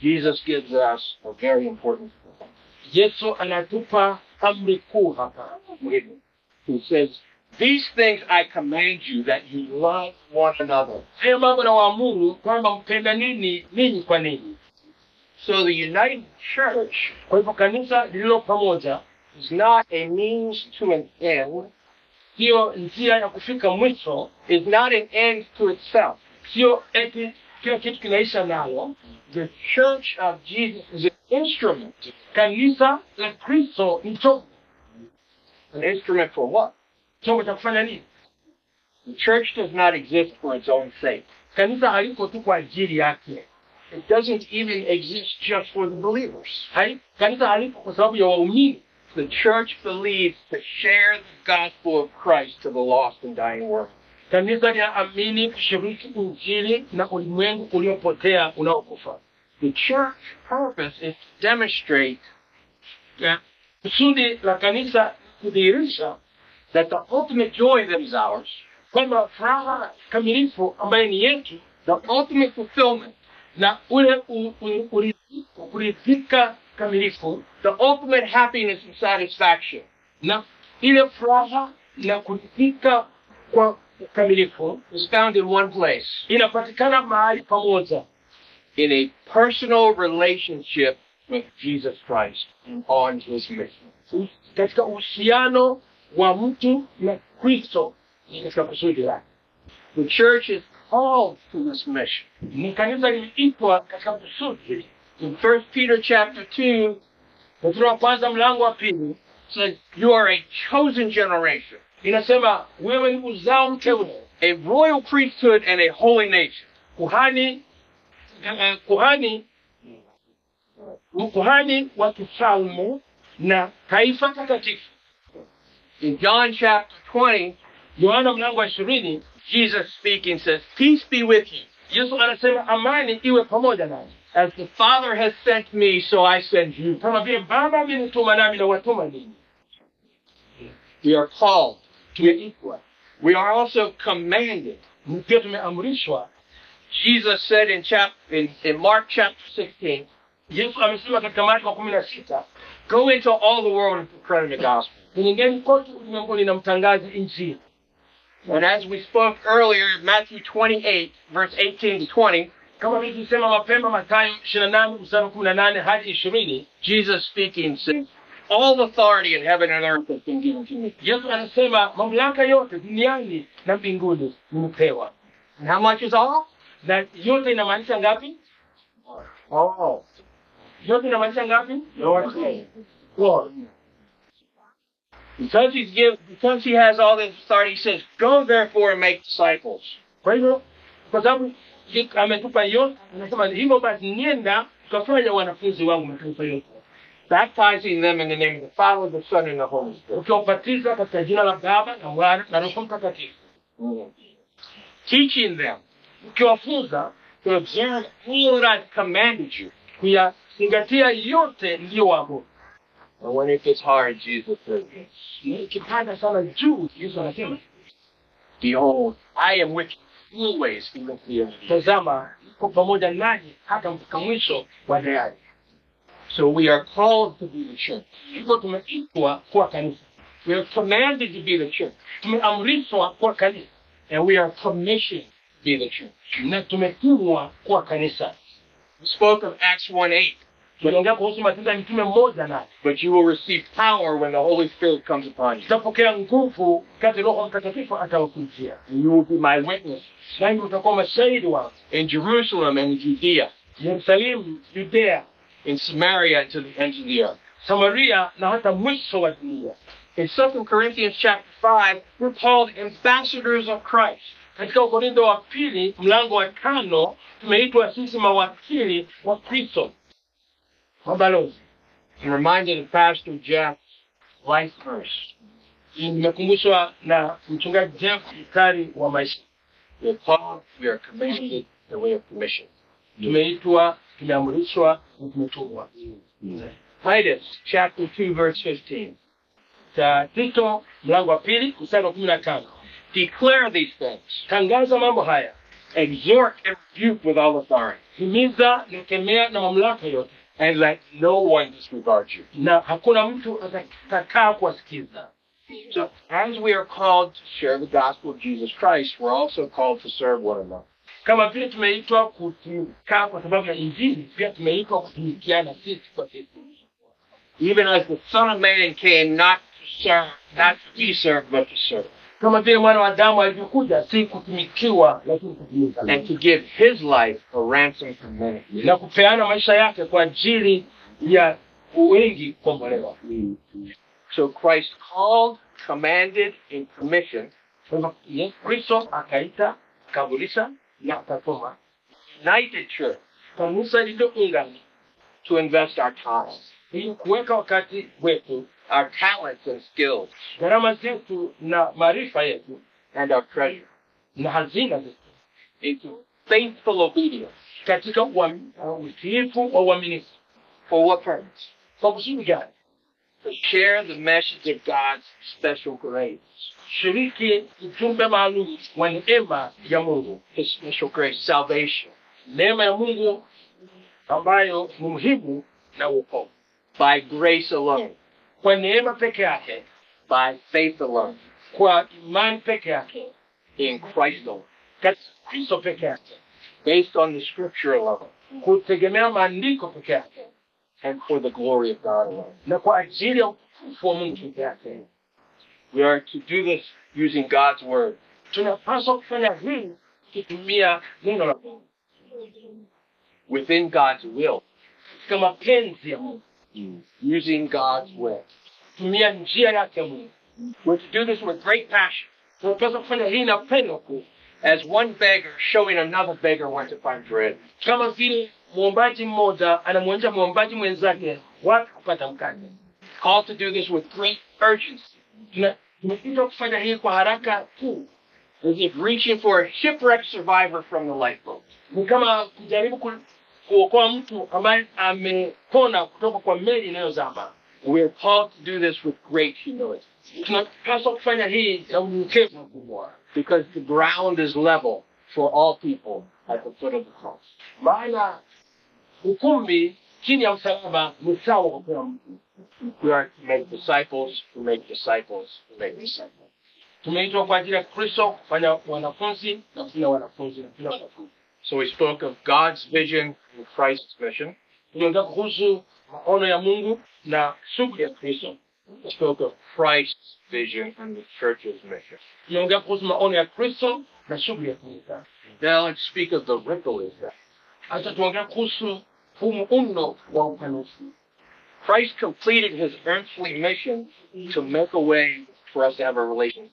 Jesus gives us a very important thing. yesu anatupa amri kuu hapa He says, These things I command you that you love one another. haya mambo nawaamuru kwamba mpenda nini ninyi kwa ninyi So the united church kwa hivyo kanisa lililo pamoja is not a means to an end, siyo njia ya kufika mwisho is not an end to itself. sio eti kila kitu kinaisha nayo The church of Jesus is an instrument. kanisa la kristo ni chombo An instrument for what? chombo cha kufanya nini The church does not exist for its own sake. kanisa haliko tu kwa ajili yake It doesn't even exist just for the believers. Hai, kanisa haliko kwa sababu ya waumini The church believes to share the gospel of Christ to the lost and dying world. kanisa linaamini kushiriki injili na ulimwengu uliopotea unaokufa The church purpose is to demonstrate Ya, kusudi la kanisa kudhihirisha that the ultimate joy that is ours, kwamba furaha kamilifu ambaye ni yetu the ultimate fulfillment, na ule u- u- uridhiko- kuridhika kamilifu the ultimate happiness and satisfaction na ile furaha na kuridhika kwa ukamilifu is found in one place inapatikana mahali pamoja in a personal relationship with Jesus Christ on his mission. katika uhusiano wa mtu na kristo katika kusudi lake The church is called to this mission. ni kanisa liliitwa katika kusudi In 1 Peter chapter 2, petro wa kwanza mlango wa pili it says, You are a chosen generation, inasema wewe ni uzao mteule a royal priesthood and a holy nation. kuhani eh, kuhani kuhani wa kifalme na taifa takatifu In John chapter 20, yohana mlango wa ishirini Jesus speaking says, Peace be with you. yesu anasema amani iwe pamoja naye As the Father has sent me, so I send you. kama vile baba amenituma nami na watuma ninyi We are called. tumeitwa We are also commanded. pia tumeamrishwa Jesus said in, chap- in, in Mark chapter 16, yesu amesema katika marko wa kumi na sita Go into all the world and proclaim the gospel. ningeni kote ulimwenguni na mtangazi injili And as we spoke earlier, Matthew 28, verse 18 to 20, kama vile tulisema mapema matayo ishirini na nane mstari wa kumi na nane hadi ishirini Jesus speaking says, All authority in heaven and earth has been given to me. yesu anasema mamlaka yote duniani na mbinguni nimepewa And how much is all? na yote inamaanisha ngapi All. yote inamaanisha ngapi Yote. Wote. Because he's give, because he has all this authority, he says, Go therefore and make disciples. kwa hivyo kwa sababu ye- ametupa yote anasema hivyo basi nienda tukafanya wanafunzi wangu mataifa yote baptizing them in the name of the Father, the Son, and the Holy Spirit. ukiwabatiza katika jina la baba na mwana na roho mtakatifu Teaching them ukiwafunza to observe all that I've commanded you. kuyazingatia yote ndiyowapo And when it gets hard, Jesus says, ikipanda sana juu yesu anasema Behold, I am with you always, even to the end. of the age." tazama iko pamoja nanyi hata mpaka mwisho wa dayari So we are called to be the church. hivyo tumeitwa kuwa kanisa We are commanded to be the church. tumeamrishwa kuwa kanisa And we are commissioned to be the church. na tumetumwa kuwa kanisa We spoke of Acts 1 8. tuliongea kuhusu matendo ya mitume mmoja naye But you will receive power when the Holy Spirit comes upon you. tutapokea nguvu kati roho mtakatifu atawakujia And you will be my witness nanyi utakuwa mashahidi wangu in Jerusalem and in Judea, yerusalemu judea in Samaria, and to the ends of the earth. samaria na hata mwisho wa dunia In 2 Corinthians chapter 5, we're called ambassadors of Christ. katika ukorintho wa pili mlango wa tano tumeitwa sisi mawakili wa kristo mabalozi I'm reminded of Pastor Jeff's life verse. nimekumbushwa na mchungaji jeff mstari wa maisha We're called, we are commanded, and we have commission. tumeitwa tumeamrishwa na tumetumwa Titus chapter 2, verse 15. cha tito mlango wa pili mstari wa kumi na tano Declare these things. tangaza mambo haya exhort and rebuke with all authority, himiza na kemea na mamlaka yote and let no one disregard you. na hakuna mtu atakataa kuwasikiza So, as we are called to share the gospel of Jesus Christ, we're also called to serve one another. kama vile tumeitwa kutumikaa kwa sababu ya injili pia tumeitwa kutumikiana sisi kwa sisi Even as the Son of Man came not to serve, not to be served, but to serve, kama vile mwana wa damu alivyokuja si kutumikiwa lakini kutumika and to give his life a ransom for many. na kupeana maisha yake kwa ajili ya wengi kukombolewa So Christ called, commanded, and commissioned, Kwa hivyo Yesu Kristo akaita akaamrisha na akatuma united church kanisa lililoungana to invest our time, ili kuweka wakati wetu our talents and skills, gharama zetu na maarifa yetu and our treasure na hazina zetu into faithful obedience. katika uam- uh, utiifu wa uaminifu For what purpose? kwa kusudi gani To share the message of God's special grace. shiriki ujumbe maalum wa neema ya mungu His special grace, salvation, neema ya mungu ambayo ni muhimu na uokovu by grace alone, kwa neema peke yake by faith alone, kwa imani peke yake in Christ alone, katika kristo peke yake based on the scripture alone, kutegemea maandiko peke yake and for the glory of God alone. na kwa ajili ya utukufu wa mungu peke yake We are to do this using God's word, tunapaswa kufanya hii tukitumia neno la mungu within God's will, katika mapenzi ya mungu using God's way. tumia njia yake mungu We're to do this with great passion, tunapaswa kufanya hii na pendo kuu as one beggar showing another beggar where to find bread. kama vile mwombaji mmoja anamwonyesha mwombaji mwenzake wapi kupata mkate Called to do this with great urgency, Tuna- tumeitwa kufanya hii kwa haraka tu as if reaching for a shipwrecked survivor from the lifeboat. ni kama kujaribu ku, kuokoa mtu ambaye amepona kutoka kwa meli inayozama We're called to do this with great humility, tunapaswa kufanya hii na unyenyekevu mkubwa because the ground is level for all people at the foot of the cross. maana ukumbi chini ya msalaba ni sawa kwa kila mtu We are to make disciples, to make disciples, to make disciples. tumeitwa kwa ajili ya kristo kufanya wanafunzi na kufanya wanafunzi na kila wanafunzi So we spoke of God's vision and Christ's mission. tuliongea kuhusu maono ya mungu na shughuli ya kristo We spoke of Christ's vision and the church's mission. tumeongea kuhusu maono ya kristo na shughuli ya kanisa Now let's speak of the ripple effect. hata tuongea kuhusu huu muundo wa upanuzi Christ completed his earthly mission to make a way for us to have a relationship.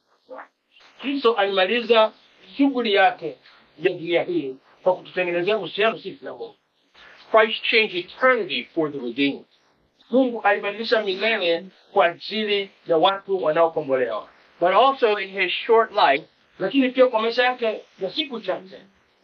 kristo alimaliza shughuli yake ya dunia hii kwa kututengenezea uhusiano sisi na mungu Christ changed eternity for the redeemed. mungu alibadilisha milele kwa ajili ya watu wanaokombolewa But also in his short life, lakini pia kwa maisha yake ya siku chache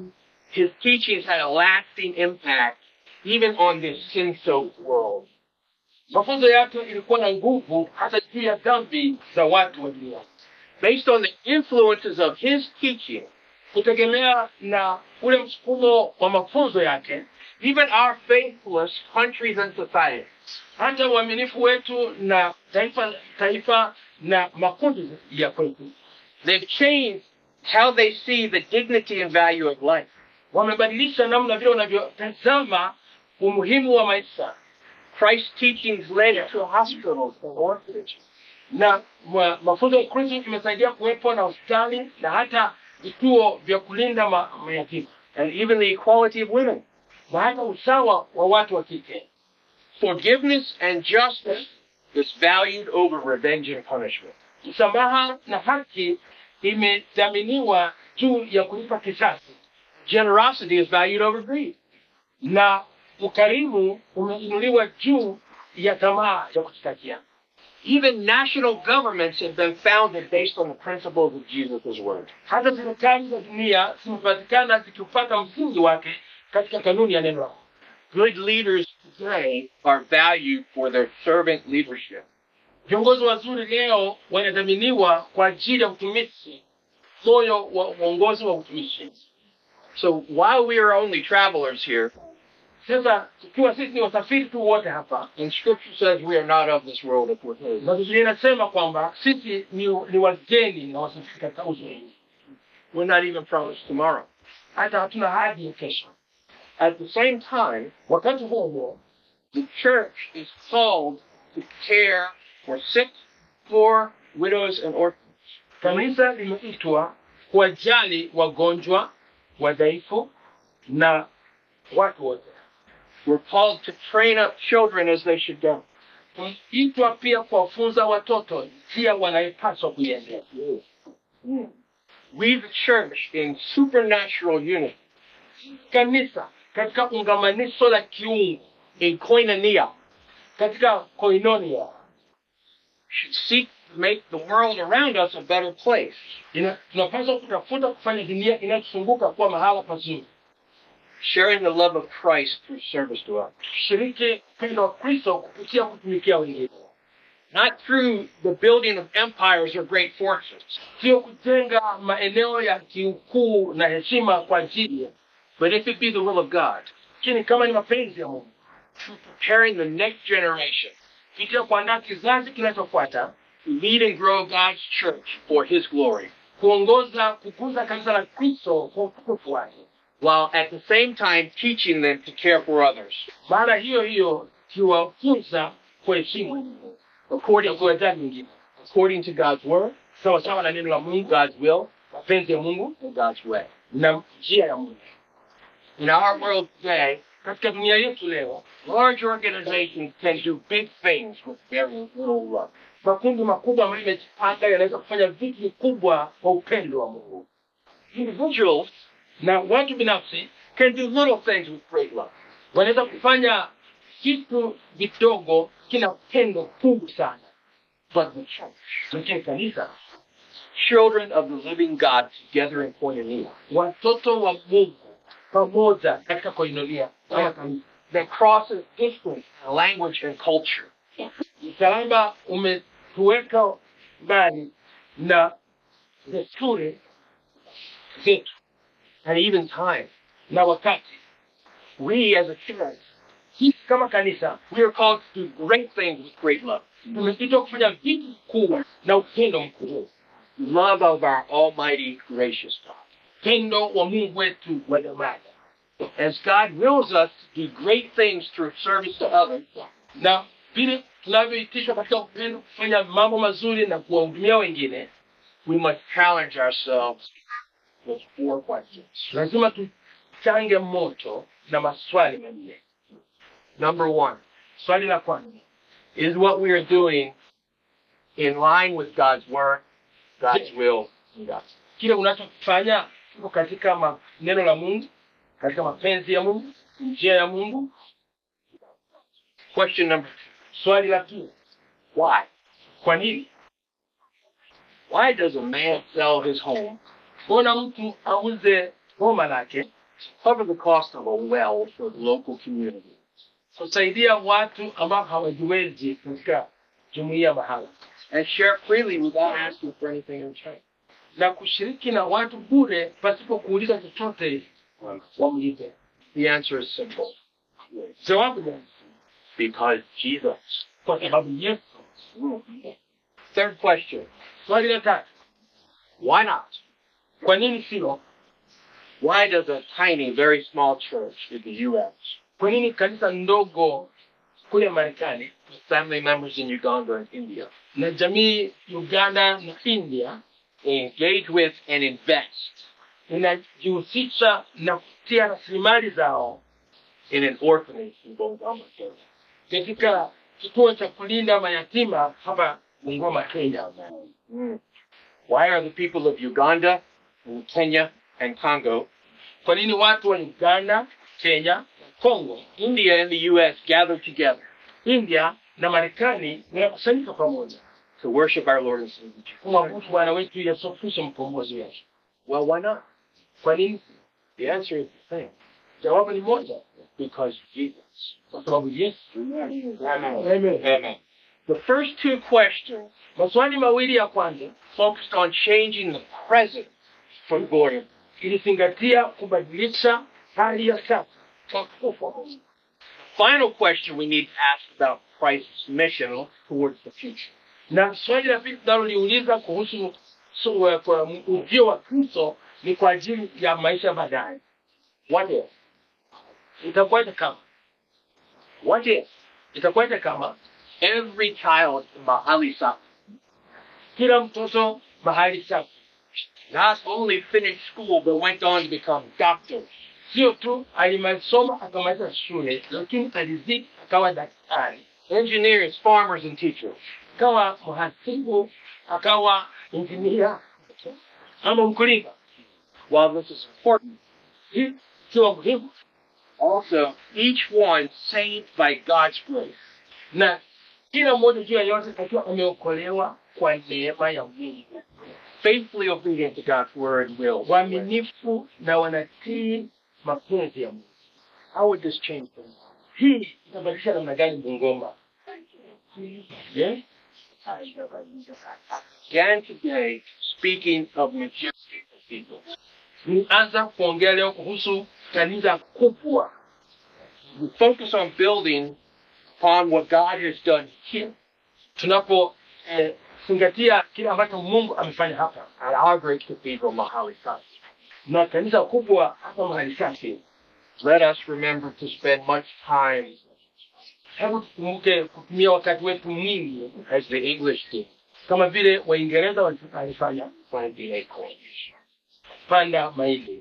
his teachings had a lasting impact even on this sin-soaked world. mafunzo yake ilikuwa na nguvu hata juu ya dhambi za watu wa dunia Based on the influences of his teaching, kutegemea na ule msukumo wa mafunzo yake even our faithless countries and societies hata uaminifu wetu na taifa taifa na makundi ya kwetu They've changed how they see the dignity and value of life. wamebadilisha namna vile wanavyotazama umuhimu wa maisha Christ's teachings led to hospitals and orphanages. na ma, mafunzo ya kristo imesaidia kuwepo na hospitali na hata vituo vya kulinda ma, mayatima and even the equality of women. na hata usawa wa watu wa kike Forgiveness and justice is valued over revenge and punishment. msamaha na haki imedhaminiwa juu ya kulipa kisasi Generosity is valued over greed. na ukarimu umeinuliwa juu ya tamaa ya kujitakia Even national governments have been founded based on the principles of Jesus' word. hata serikali za dunia zimepatikana zikiupata msingi wake katika kanuni ya neno lako Good leaders today are valued for their servant leadership. viongozi wazuri leo wanadhaminiwa kwa ajili ya utumishi moyo wa uongozi wa utumishi So while we are only travelers here, Sasa tukiwa sisi ni wasafiri tu wote hapa, and Scripture says we are not of this world if we're His. na Biblia inasema kwamba sisi ni, ni wageni na wasafiri katika uso huu, We're not even promised tomorrow. hata hatuna hadi ya kesho. At the same time, Wakati huo huo, the church is called to care for sick, poor, widows, and orphans. kanisa limeitwa kuwajali wagonjwa, wadhaifu na watu wote. We're called to train up children as they should go. Tumeitwa pia kuwafunza watoto njia wanayopaswa kuiendea. We, the church, in supernatural unity, Kanisa katika ungamanisho la kiungu, in koinonia, katika koinonia, should seek to make the world around us a better place. ina- tunapaswa kutafuta kufanya dunia inayotuzunguka kuwa mahala pazuri, sharing the love of Christ through service to others. tushiriki upendo wa Kristo kupitia kutumikia wengine, Not through the building of empires or great forces, sio kujenga maeneo ya kiukuu na heshima kwa ajili ya but if it be the will of God, lakini kama ni mapenzi ya Mungu, through preparing the next generation kupitia kuandaa kizazi kinachofuata, to lead and grow God's church for His glory, kuongoza kukuza kanisa la Kristo kwa utukufu wake. while at the same time teaching them to care for others Maana hiyo hiyo kiwafunza kuheshimu according na to, kuwajali wengine according to God's word, sawa sawa na neno la Mungu, God's will, mapenzi ya Mungu and God's way. na njia ya Mungu. In our world today, Katika dunia yetu leo, large organizations can do big things with very little love. makundi makubwa ambayo yamejipanga yanaweza kufanya vitu vikubwa kwa upendo wa Mungu, Individuals na watu binafsi can do little things with great love. wanaweza kufanya vitu vidogo kina upendo kubwa sana. But the church, Lakini kanisa, children of the living God together in koinonia, watoto wa Mungu pamoja katika koinonia kama kanisa that crosses distance, language, and culture. msalaba umetuweka mbali na desturi zetu and even time. na wakati. We as a church, Sisi kama kanisa we are called to do great things with great love. tumeitwa kufanya vitu kubwa na upendo mkubwa, Love of our almighty, gracious God. upendo wa Mungu wetu wa dhamani. As God wills us to do great things through service to others, Na vile tunavyoitishwa katika upendo kufanya mambo mazuri na kuwahudumia wengine, we must challenge ourselves with four questions. lazima tuchange moto na maswali manne. Number one, Swali la kwanza, is what we are doing in line with God's word, God's will, and God's kile unachofanya kiko katika ma- neno la Mungu, katika mapenzi ya Mungu, njia ya Mungu. Question number two, Swali la pili, why? kwa nini? Why does a man sell his home Mbona mtu auze boma lake to cover the cost of a well for the local community? kusaidia watu ambao hawajiwezi katika jumuiya mahala And share freely without asking for anything in return? na kushiriki na watu bure pasipo kuuliza chochote wamlipe? The answer is simple. Jawabu ni Because Jesus. kwa sababu Yesu. Third question, Swali la tatu, why not? kwa nini sio? Why does a tiny, very small church in the U.S. Kwa nini kanisa ndogo kule Marekani with family members in Uganda and India na jamii Uganda na India engage with and invest inajihusisha na kutia rasilimali zao in an orphanage in Bungoma, Kenya? katika kituo cha kulinda mayatima hapa Bungoma, Kenya. Why are the people of Uganda and Kenya and Congo, Kwa nini watu wa Uganda, Kenya, Kongo, India and the U.S. gathered together India na Marekani wanakusanyika pamoja to worship our Lord and Savior? Jesus? kumwabudu Bwana wetu Yesu Kristo mkombozi wetu? Well, why not? Kwa nini? The answer is the same. Jawabu ni moja, Because Jesus. kwa sababu Yesu. Amen. Amen. Amen. The first two questions Maswali mawili ya kwanza focused on changing the present for glory. ilizingatia kubadilisha hali ya sasa kwa kufa. Final question we need to ask about Christ's mission towards the future. Na swali la pili tunaloliuliza kuhusu su- eh, kwa ujio wa Kristo ni kwa ajili ya maisha baadaye. What if? Itakuwaje kama? What if? Itakuwaje kama Every child mahali safi kila mtoto mahali safi, not only finished school but went on to become doctors, sio tu alimalisoma akamaliza shule, lakini alizidi akawa daktari, engineers, farmers, and teachers. akawa mhasibu, akawa injinia ama mkulima. While this is important, Hii sio muhimu, also each one saved by God's grace. na kila mmoja juu ya yote akiwa ameokolewa kwa neema ya Mungu, faithfully obedient to God's word and will. waaminifu na wanatii mapenzi ya Mungu. How would this change things? Hii itabadilisha namna gani Bungoma? Yeah? Again today, speaking of majestic cathedrals. Nianza kuongea leo kuhusu kanisa kubwa. We focus on building upon what God has done here Tunapo eh, zingatia kile ambacho Mungu amefanya hapa at our great cathedral, Mahali Safi. na kanisa kubwa hapa mahali safi. Let us remember to spend much time, Hebu tukumbuke kutumia wakati wetu mwingi as the English did, kama vile Waingereza walifanya planting acorns. panda maili,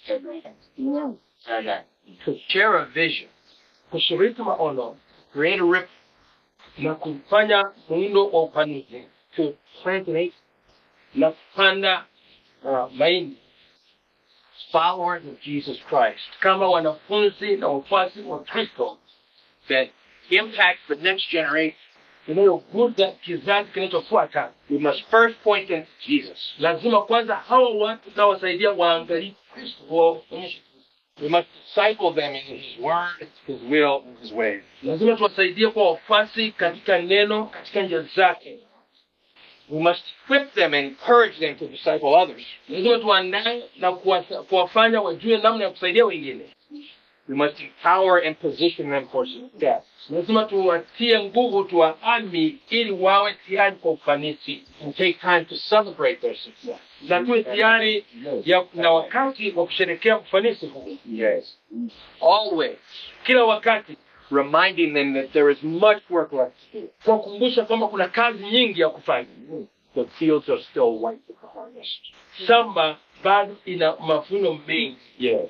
And uh, to share a vision, kushiriki maono create a rip, na kufanya muundo wa upanuzi to plant an acre. na kupanda uh, mahindi Followers of Jesus Christ kama wanafunzi na wafuasi wa Kristo that impacts the next generation. inayoguza kizazi kinachofuata. We must first point them to Jesus. Lazima kwanza hawa watu tutawasaidia waangalie Kristo, waonyeshe We must disciple them in His word, His will, and His ways. lazima tuwasaidie kwa wafuasi katika neno, katika njia zake. We must equip them and encourage them to disciple others. Lazima tuandae na kuwasa- kuwafanya wajue namna ya kusaidia wengine. We must empower and position them for success. Lazima tuwatie nguvu, tuwaami ili wawe tayari kwa ufanisi, And take time to celebrate their success. na tuwe tayari ya, na wakati wa kusherekea ufanisi huu Yes. Always kila wakati, reminding them that there is much work left to do. kuwakumbusha kwamba kuna kazi nyingi ya kufanya. The fields are still white with the harvest. Shamba bado ina mavuno mengi. Yes.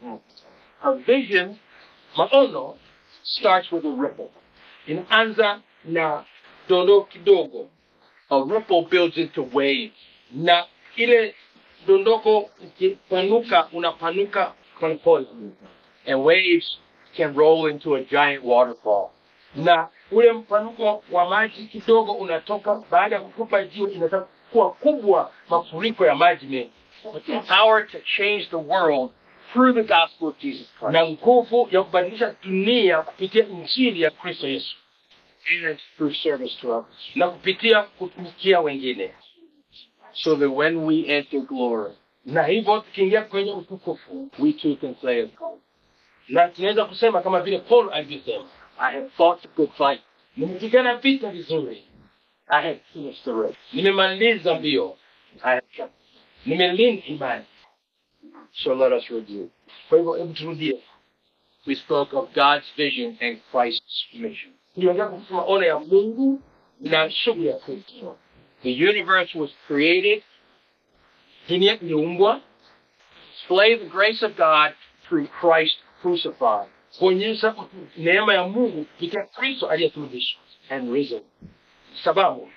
A vision Maono starts with a ripple. inaanza na dondoo kidogo, A ripple builds into waves. na ile dondoko ikipanuka, unapanuka polepole, And waves can roll into a giant waterfall. na ule mpanuko wa maji kidogo unatoka baada ya kutupa jiwe, inataka kuwa kubwa, mafuriko ya maji mengi, With the power to change the world through the gospel of Jesus Christ. na nguvu ya kubadilisha dunia kupitia injili ya Kristo Yesu And through service to others. na kupitia kutumikia wengine, So that when we enter glory, na hivyo tukiingia kwenye utukufu, we too can say, na tunaweza kusema kama vile Paul alivyosema, I have fought the good fight. nimepigana vita vizuri, I have finished the race. nimemaliza mbio, I have kept. nimelinda imani. So let us review. Kwa hivyo hebu turudie, We spoke of God's vision and Christ's mission. tuliongea kuhusu maono ya Mungu na shughuli ya Kristo. The universe was created Dunia iliumbwa display the grace of God through Christ crucified kuonyesha utu- neema ya Mungu kupitia Kristo aliyesulubishwa. and risen. Sababu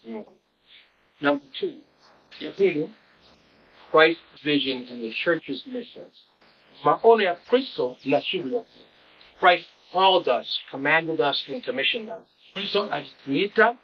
Number two, ya pili, Christ's vision and the church's mission. maono ya Kristo na shughuli ya Kristo. Christ called us, commanded us, and commissioned us Kristo alituita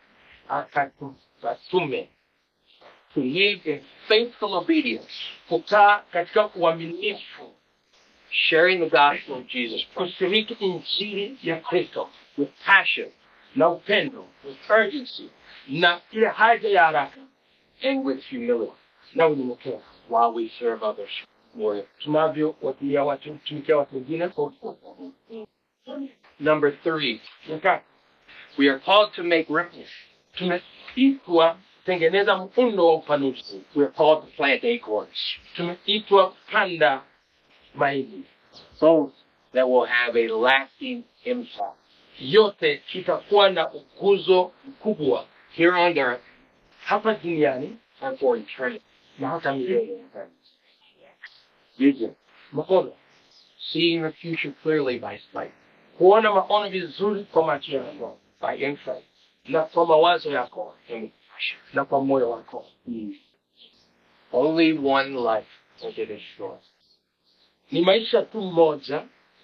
akatume to live in faithful obedience, kukaa katika uaminifu, sharing the gospel of Jesus Christ kushiriki injili ya Kristo with passion na upendo, with urgency na ile haja ya haraka and with humility na unyenyekevu, while we serve others. tunavyowatumia watu tumikia watu wengine kwa Number three, Nika- we are called to make ripples. tumeitwa kutengeneza muundo wa upanuzi We are called to plant acorns. tumeitwa kupanda mahindi So that will have a lasting impact. yote itakuwa na ukuzo mkubwa Here on earth hapa duniani and for eternity. na hata milele Vision. maono Seeing the future clearly by sight. kuona maono vizuri kwa macho yako By insight. na kwa mawazo yako And na kwa moyo wako only one life will get assured. ni maisha tu moja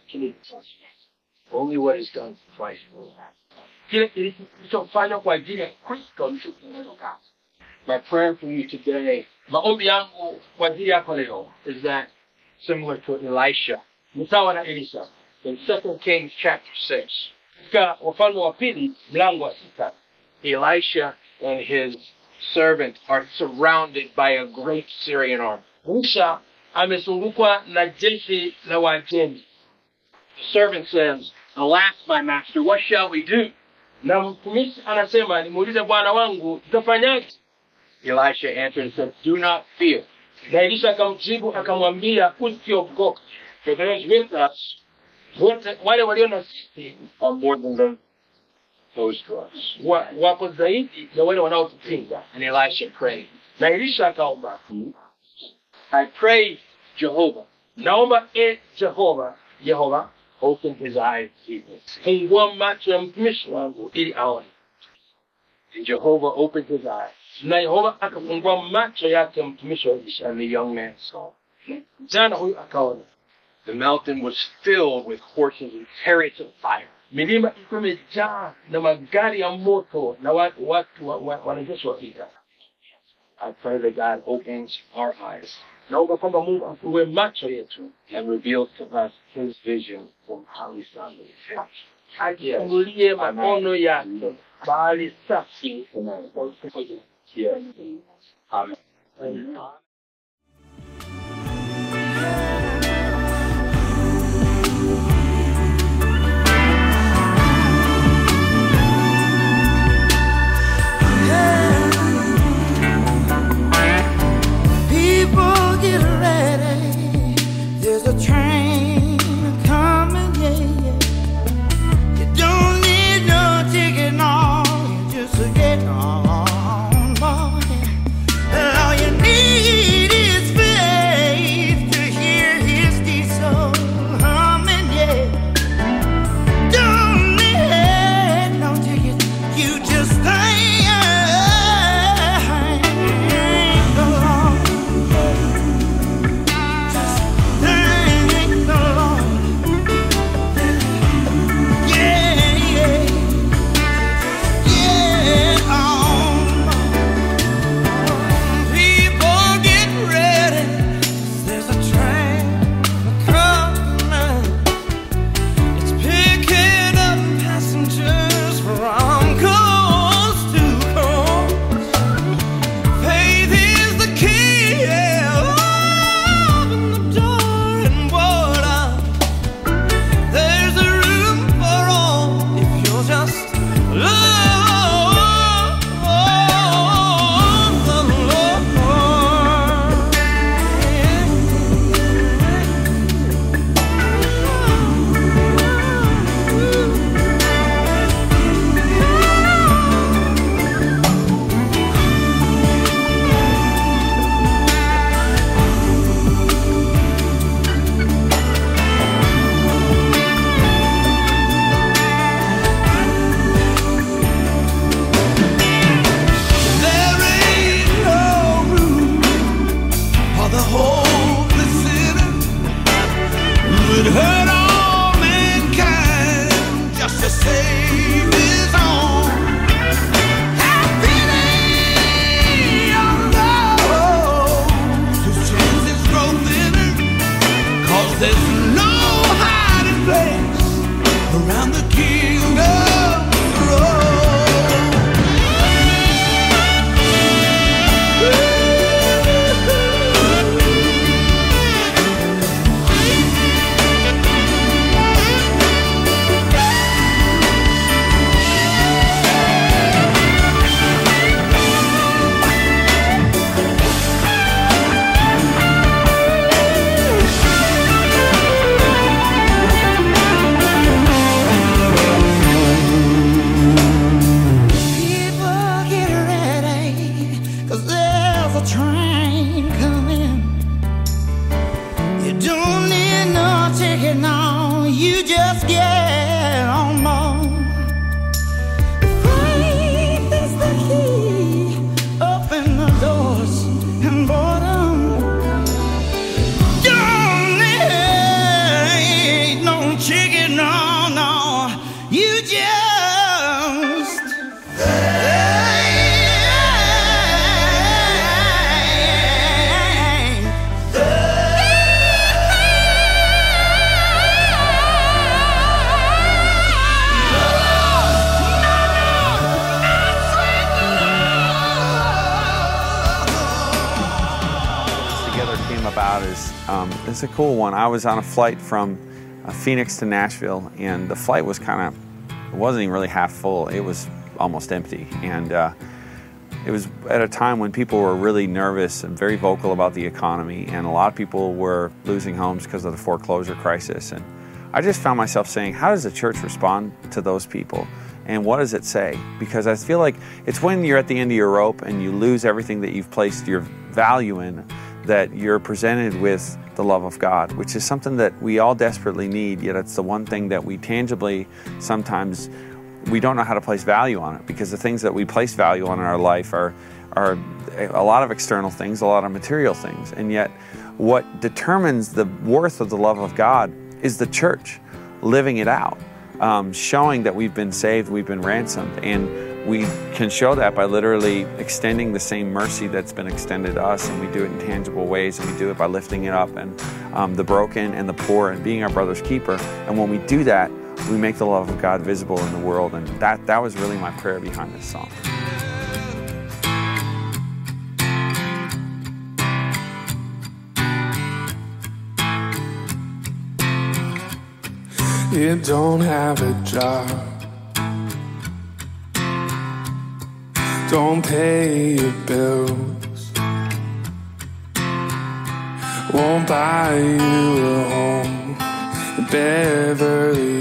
Only what is done for Christ will last. kile kilichofanywa kwa ajili ya kristo ndicho kinatoka My prayer for you today maombi yangu kwa ajili yako leo is that similar to Elisha ni sawa na elisha in 2 Kings chapter 6, katika wafalme wa pili mlango wa sita Elisha and his servant are surrounded by a great Syrian army. elisha amezungukwa na jeshi la wajemi The servant says, Alas, my master, what shall we do? na mtumishi anasema nimuulize bwana wangu tutafanyaje Elisha answered and said, Do not fear, na elisha akamjibu akamwambia usiogope for those with us wote wale walio na sisi are more than those, those to us. wa, wako zaidi ya wale wanaotupinga And Elisha prayed, na elisha akaomba I pray, Jehovah, naomba e jehova yehova open his eyes to see this. fungua macho ya mtumishi wangu ili aone And Jehovah opened his eyes, na yehova akafungua macho yake mtumishi wa elisha and the young man saw. jana huyu akaona The mountain was filled with horses and chariots of fire. milima ilikuwa imejaa na magari ya moto na watu, watu wa, wa, wanajeshi wa vita I pray that God opens our eyes naomba kwamba mungu afungue macho yetu and reveals to us his vision for how he saw me. ajifungulie maono yake bahali safi Yes. Amen. People get ready. There's a train coming, yeah, yeah. You don't need no ticket, no. You just get on board. And all you need is faith to hear his diesel humming, yeah. Don't need no ticket. You just thank the Lord. Thank the Lord. Yeah, yeah. Yeah, oh. People get ready. There's a train coming. It's picking up passengers from coast to coast. Faith is the key. Yeah. Open the door and voila. There's a room for all if you'll just love the There ain't no room for the hopeless sinner who would hurt all mankind just to save his own. Have pity on those whose chances grow thinner, 'cause there's no hiding place around the kingdom's throne. a cool one. I was on a flight from uh, Phoenix to Nashville, and the flight was kind of, it wasn't even really half full. It was almost empty. And uh, it was at a time when people were really nervous and very vocal about the economy, and a lot of people were losing homes because of the foreclosure crisis. And I just found myself saying, how does the church respond to those people? And what does it say? Because I feel like it's when you're at the end of your rope and you lose everything that you've placed your value in that you're presented with the love of God, which is something that we all desperately need, yet it's the one thing that we tangibly sometimes we don't know how to place value on it because the things that we place value on in our life are are a lot of external things, a lot of material things. And yet what determines the worth of the love of God is the church living it out, um, showing that we've been saved, we've been ransomed, and we can show that by literally extending the same mercy that's been extended to us, and we do it in tangible ways, and we do it by lifting it up and um, the broken and the poor and being our brother's keeper. And when we do that, we make the love of God visible in the world, and that that was really my prayer behind this song. You don't have a job. Don't pay your bills. Won't buy you a home in Beverly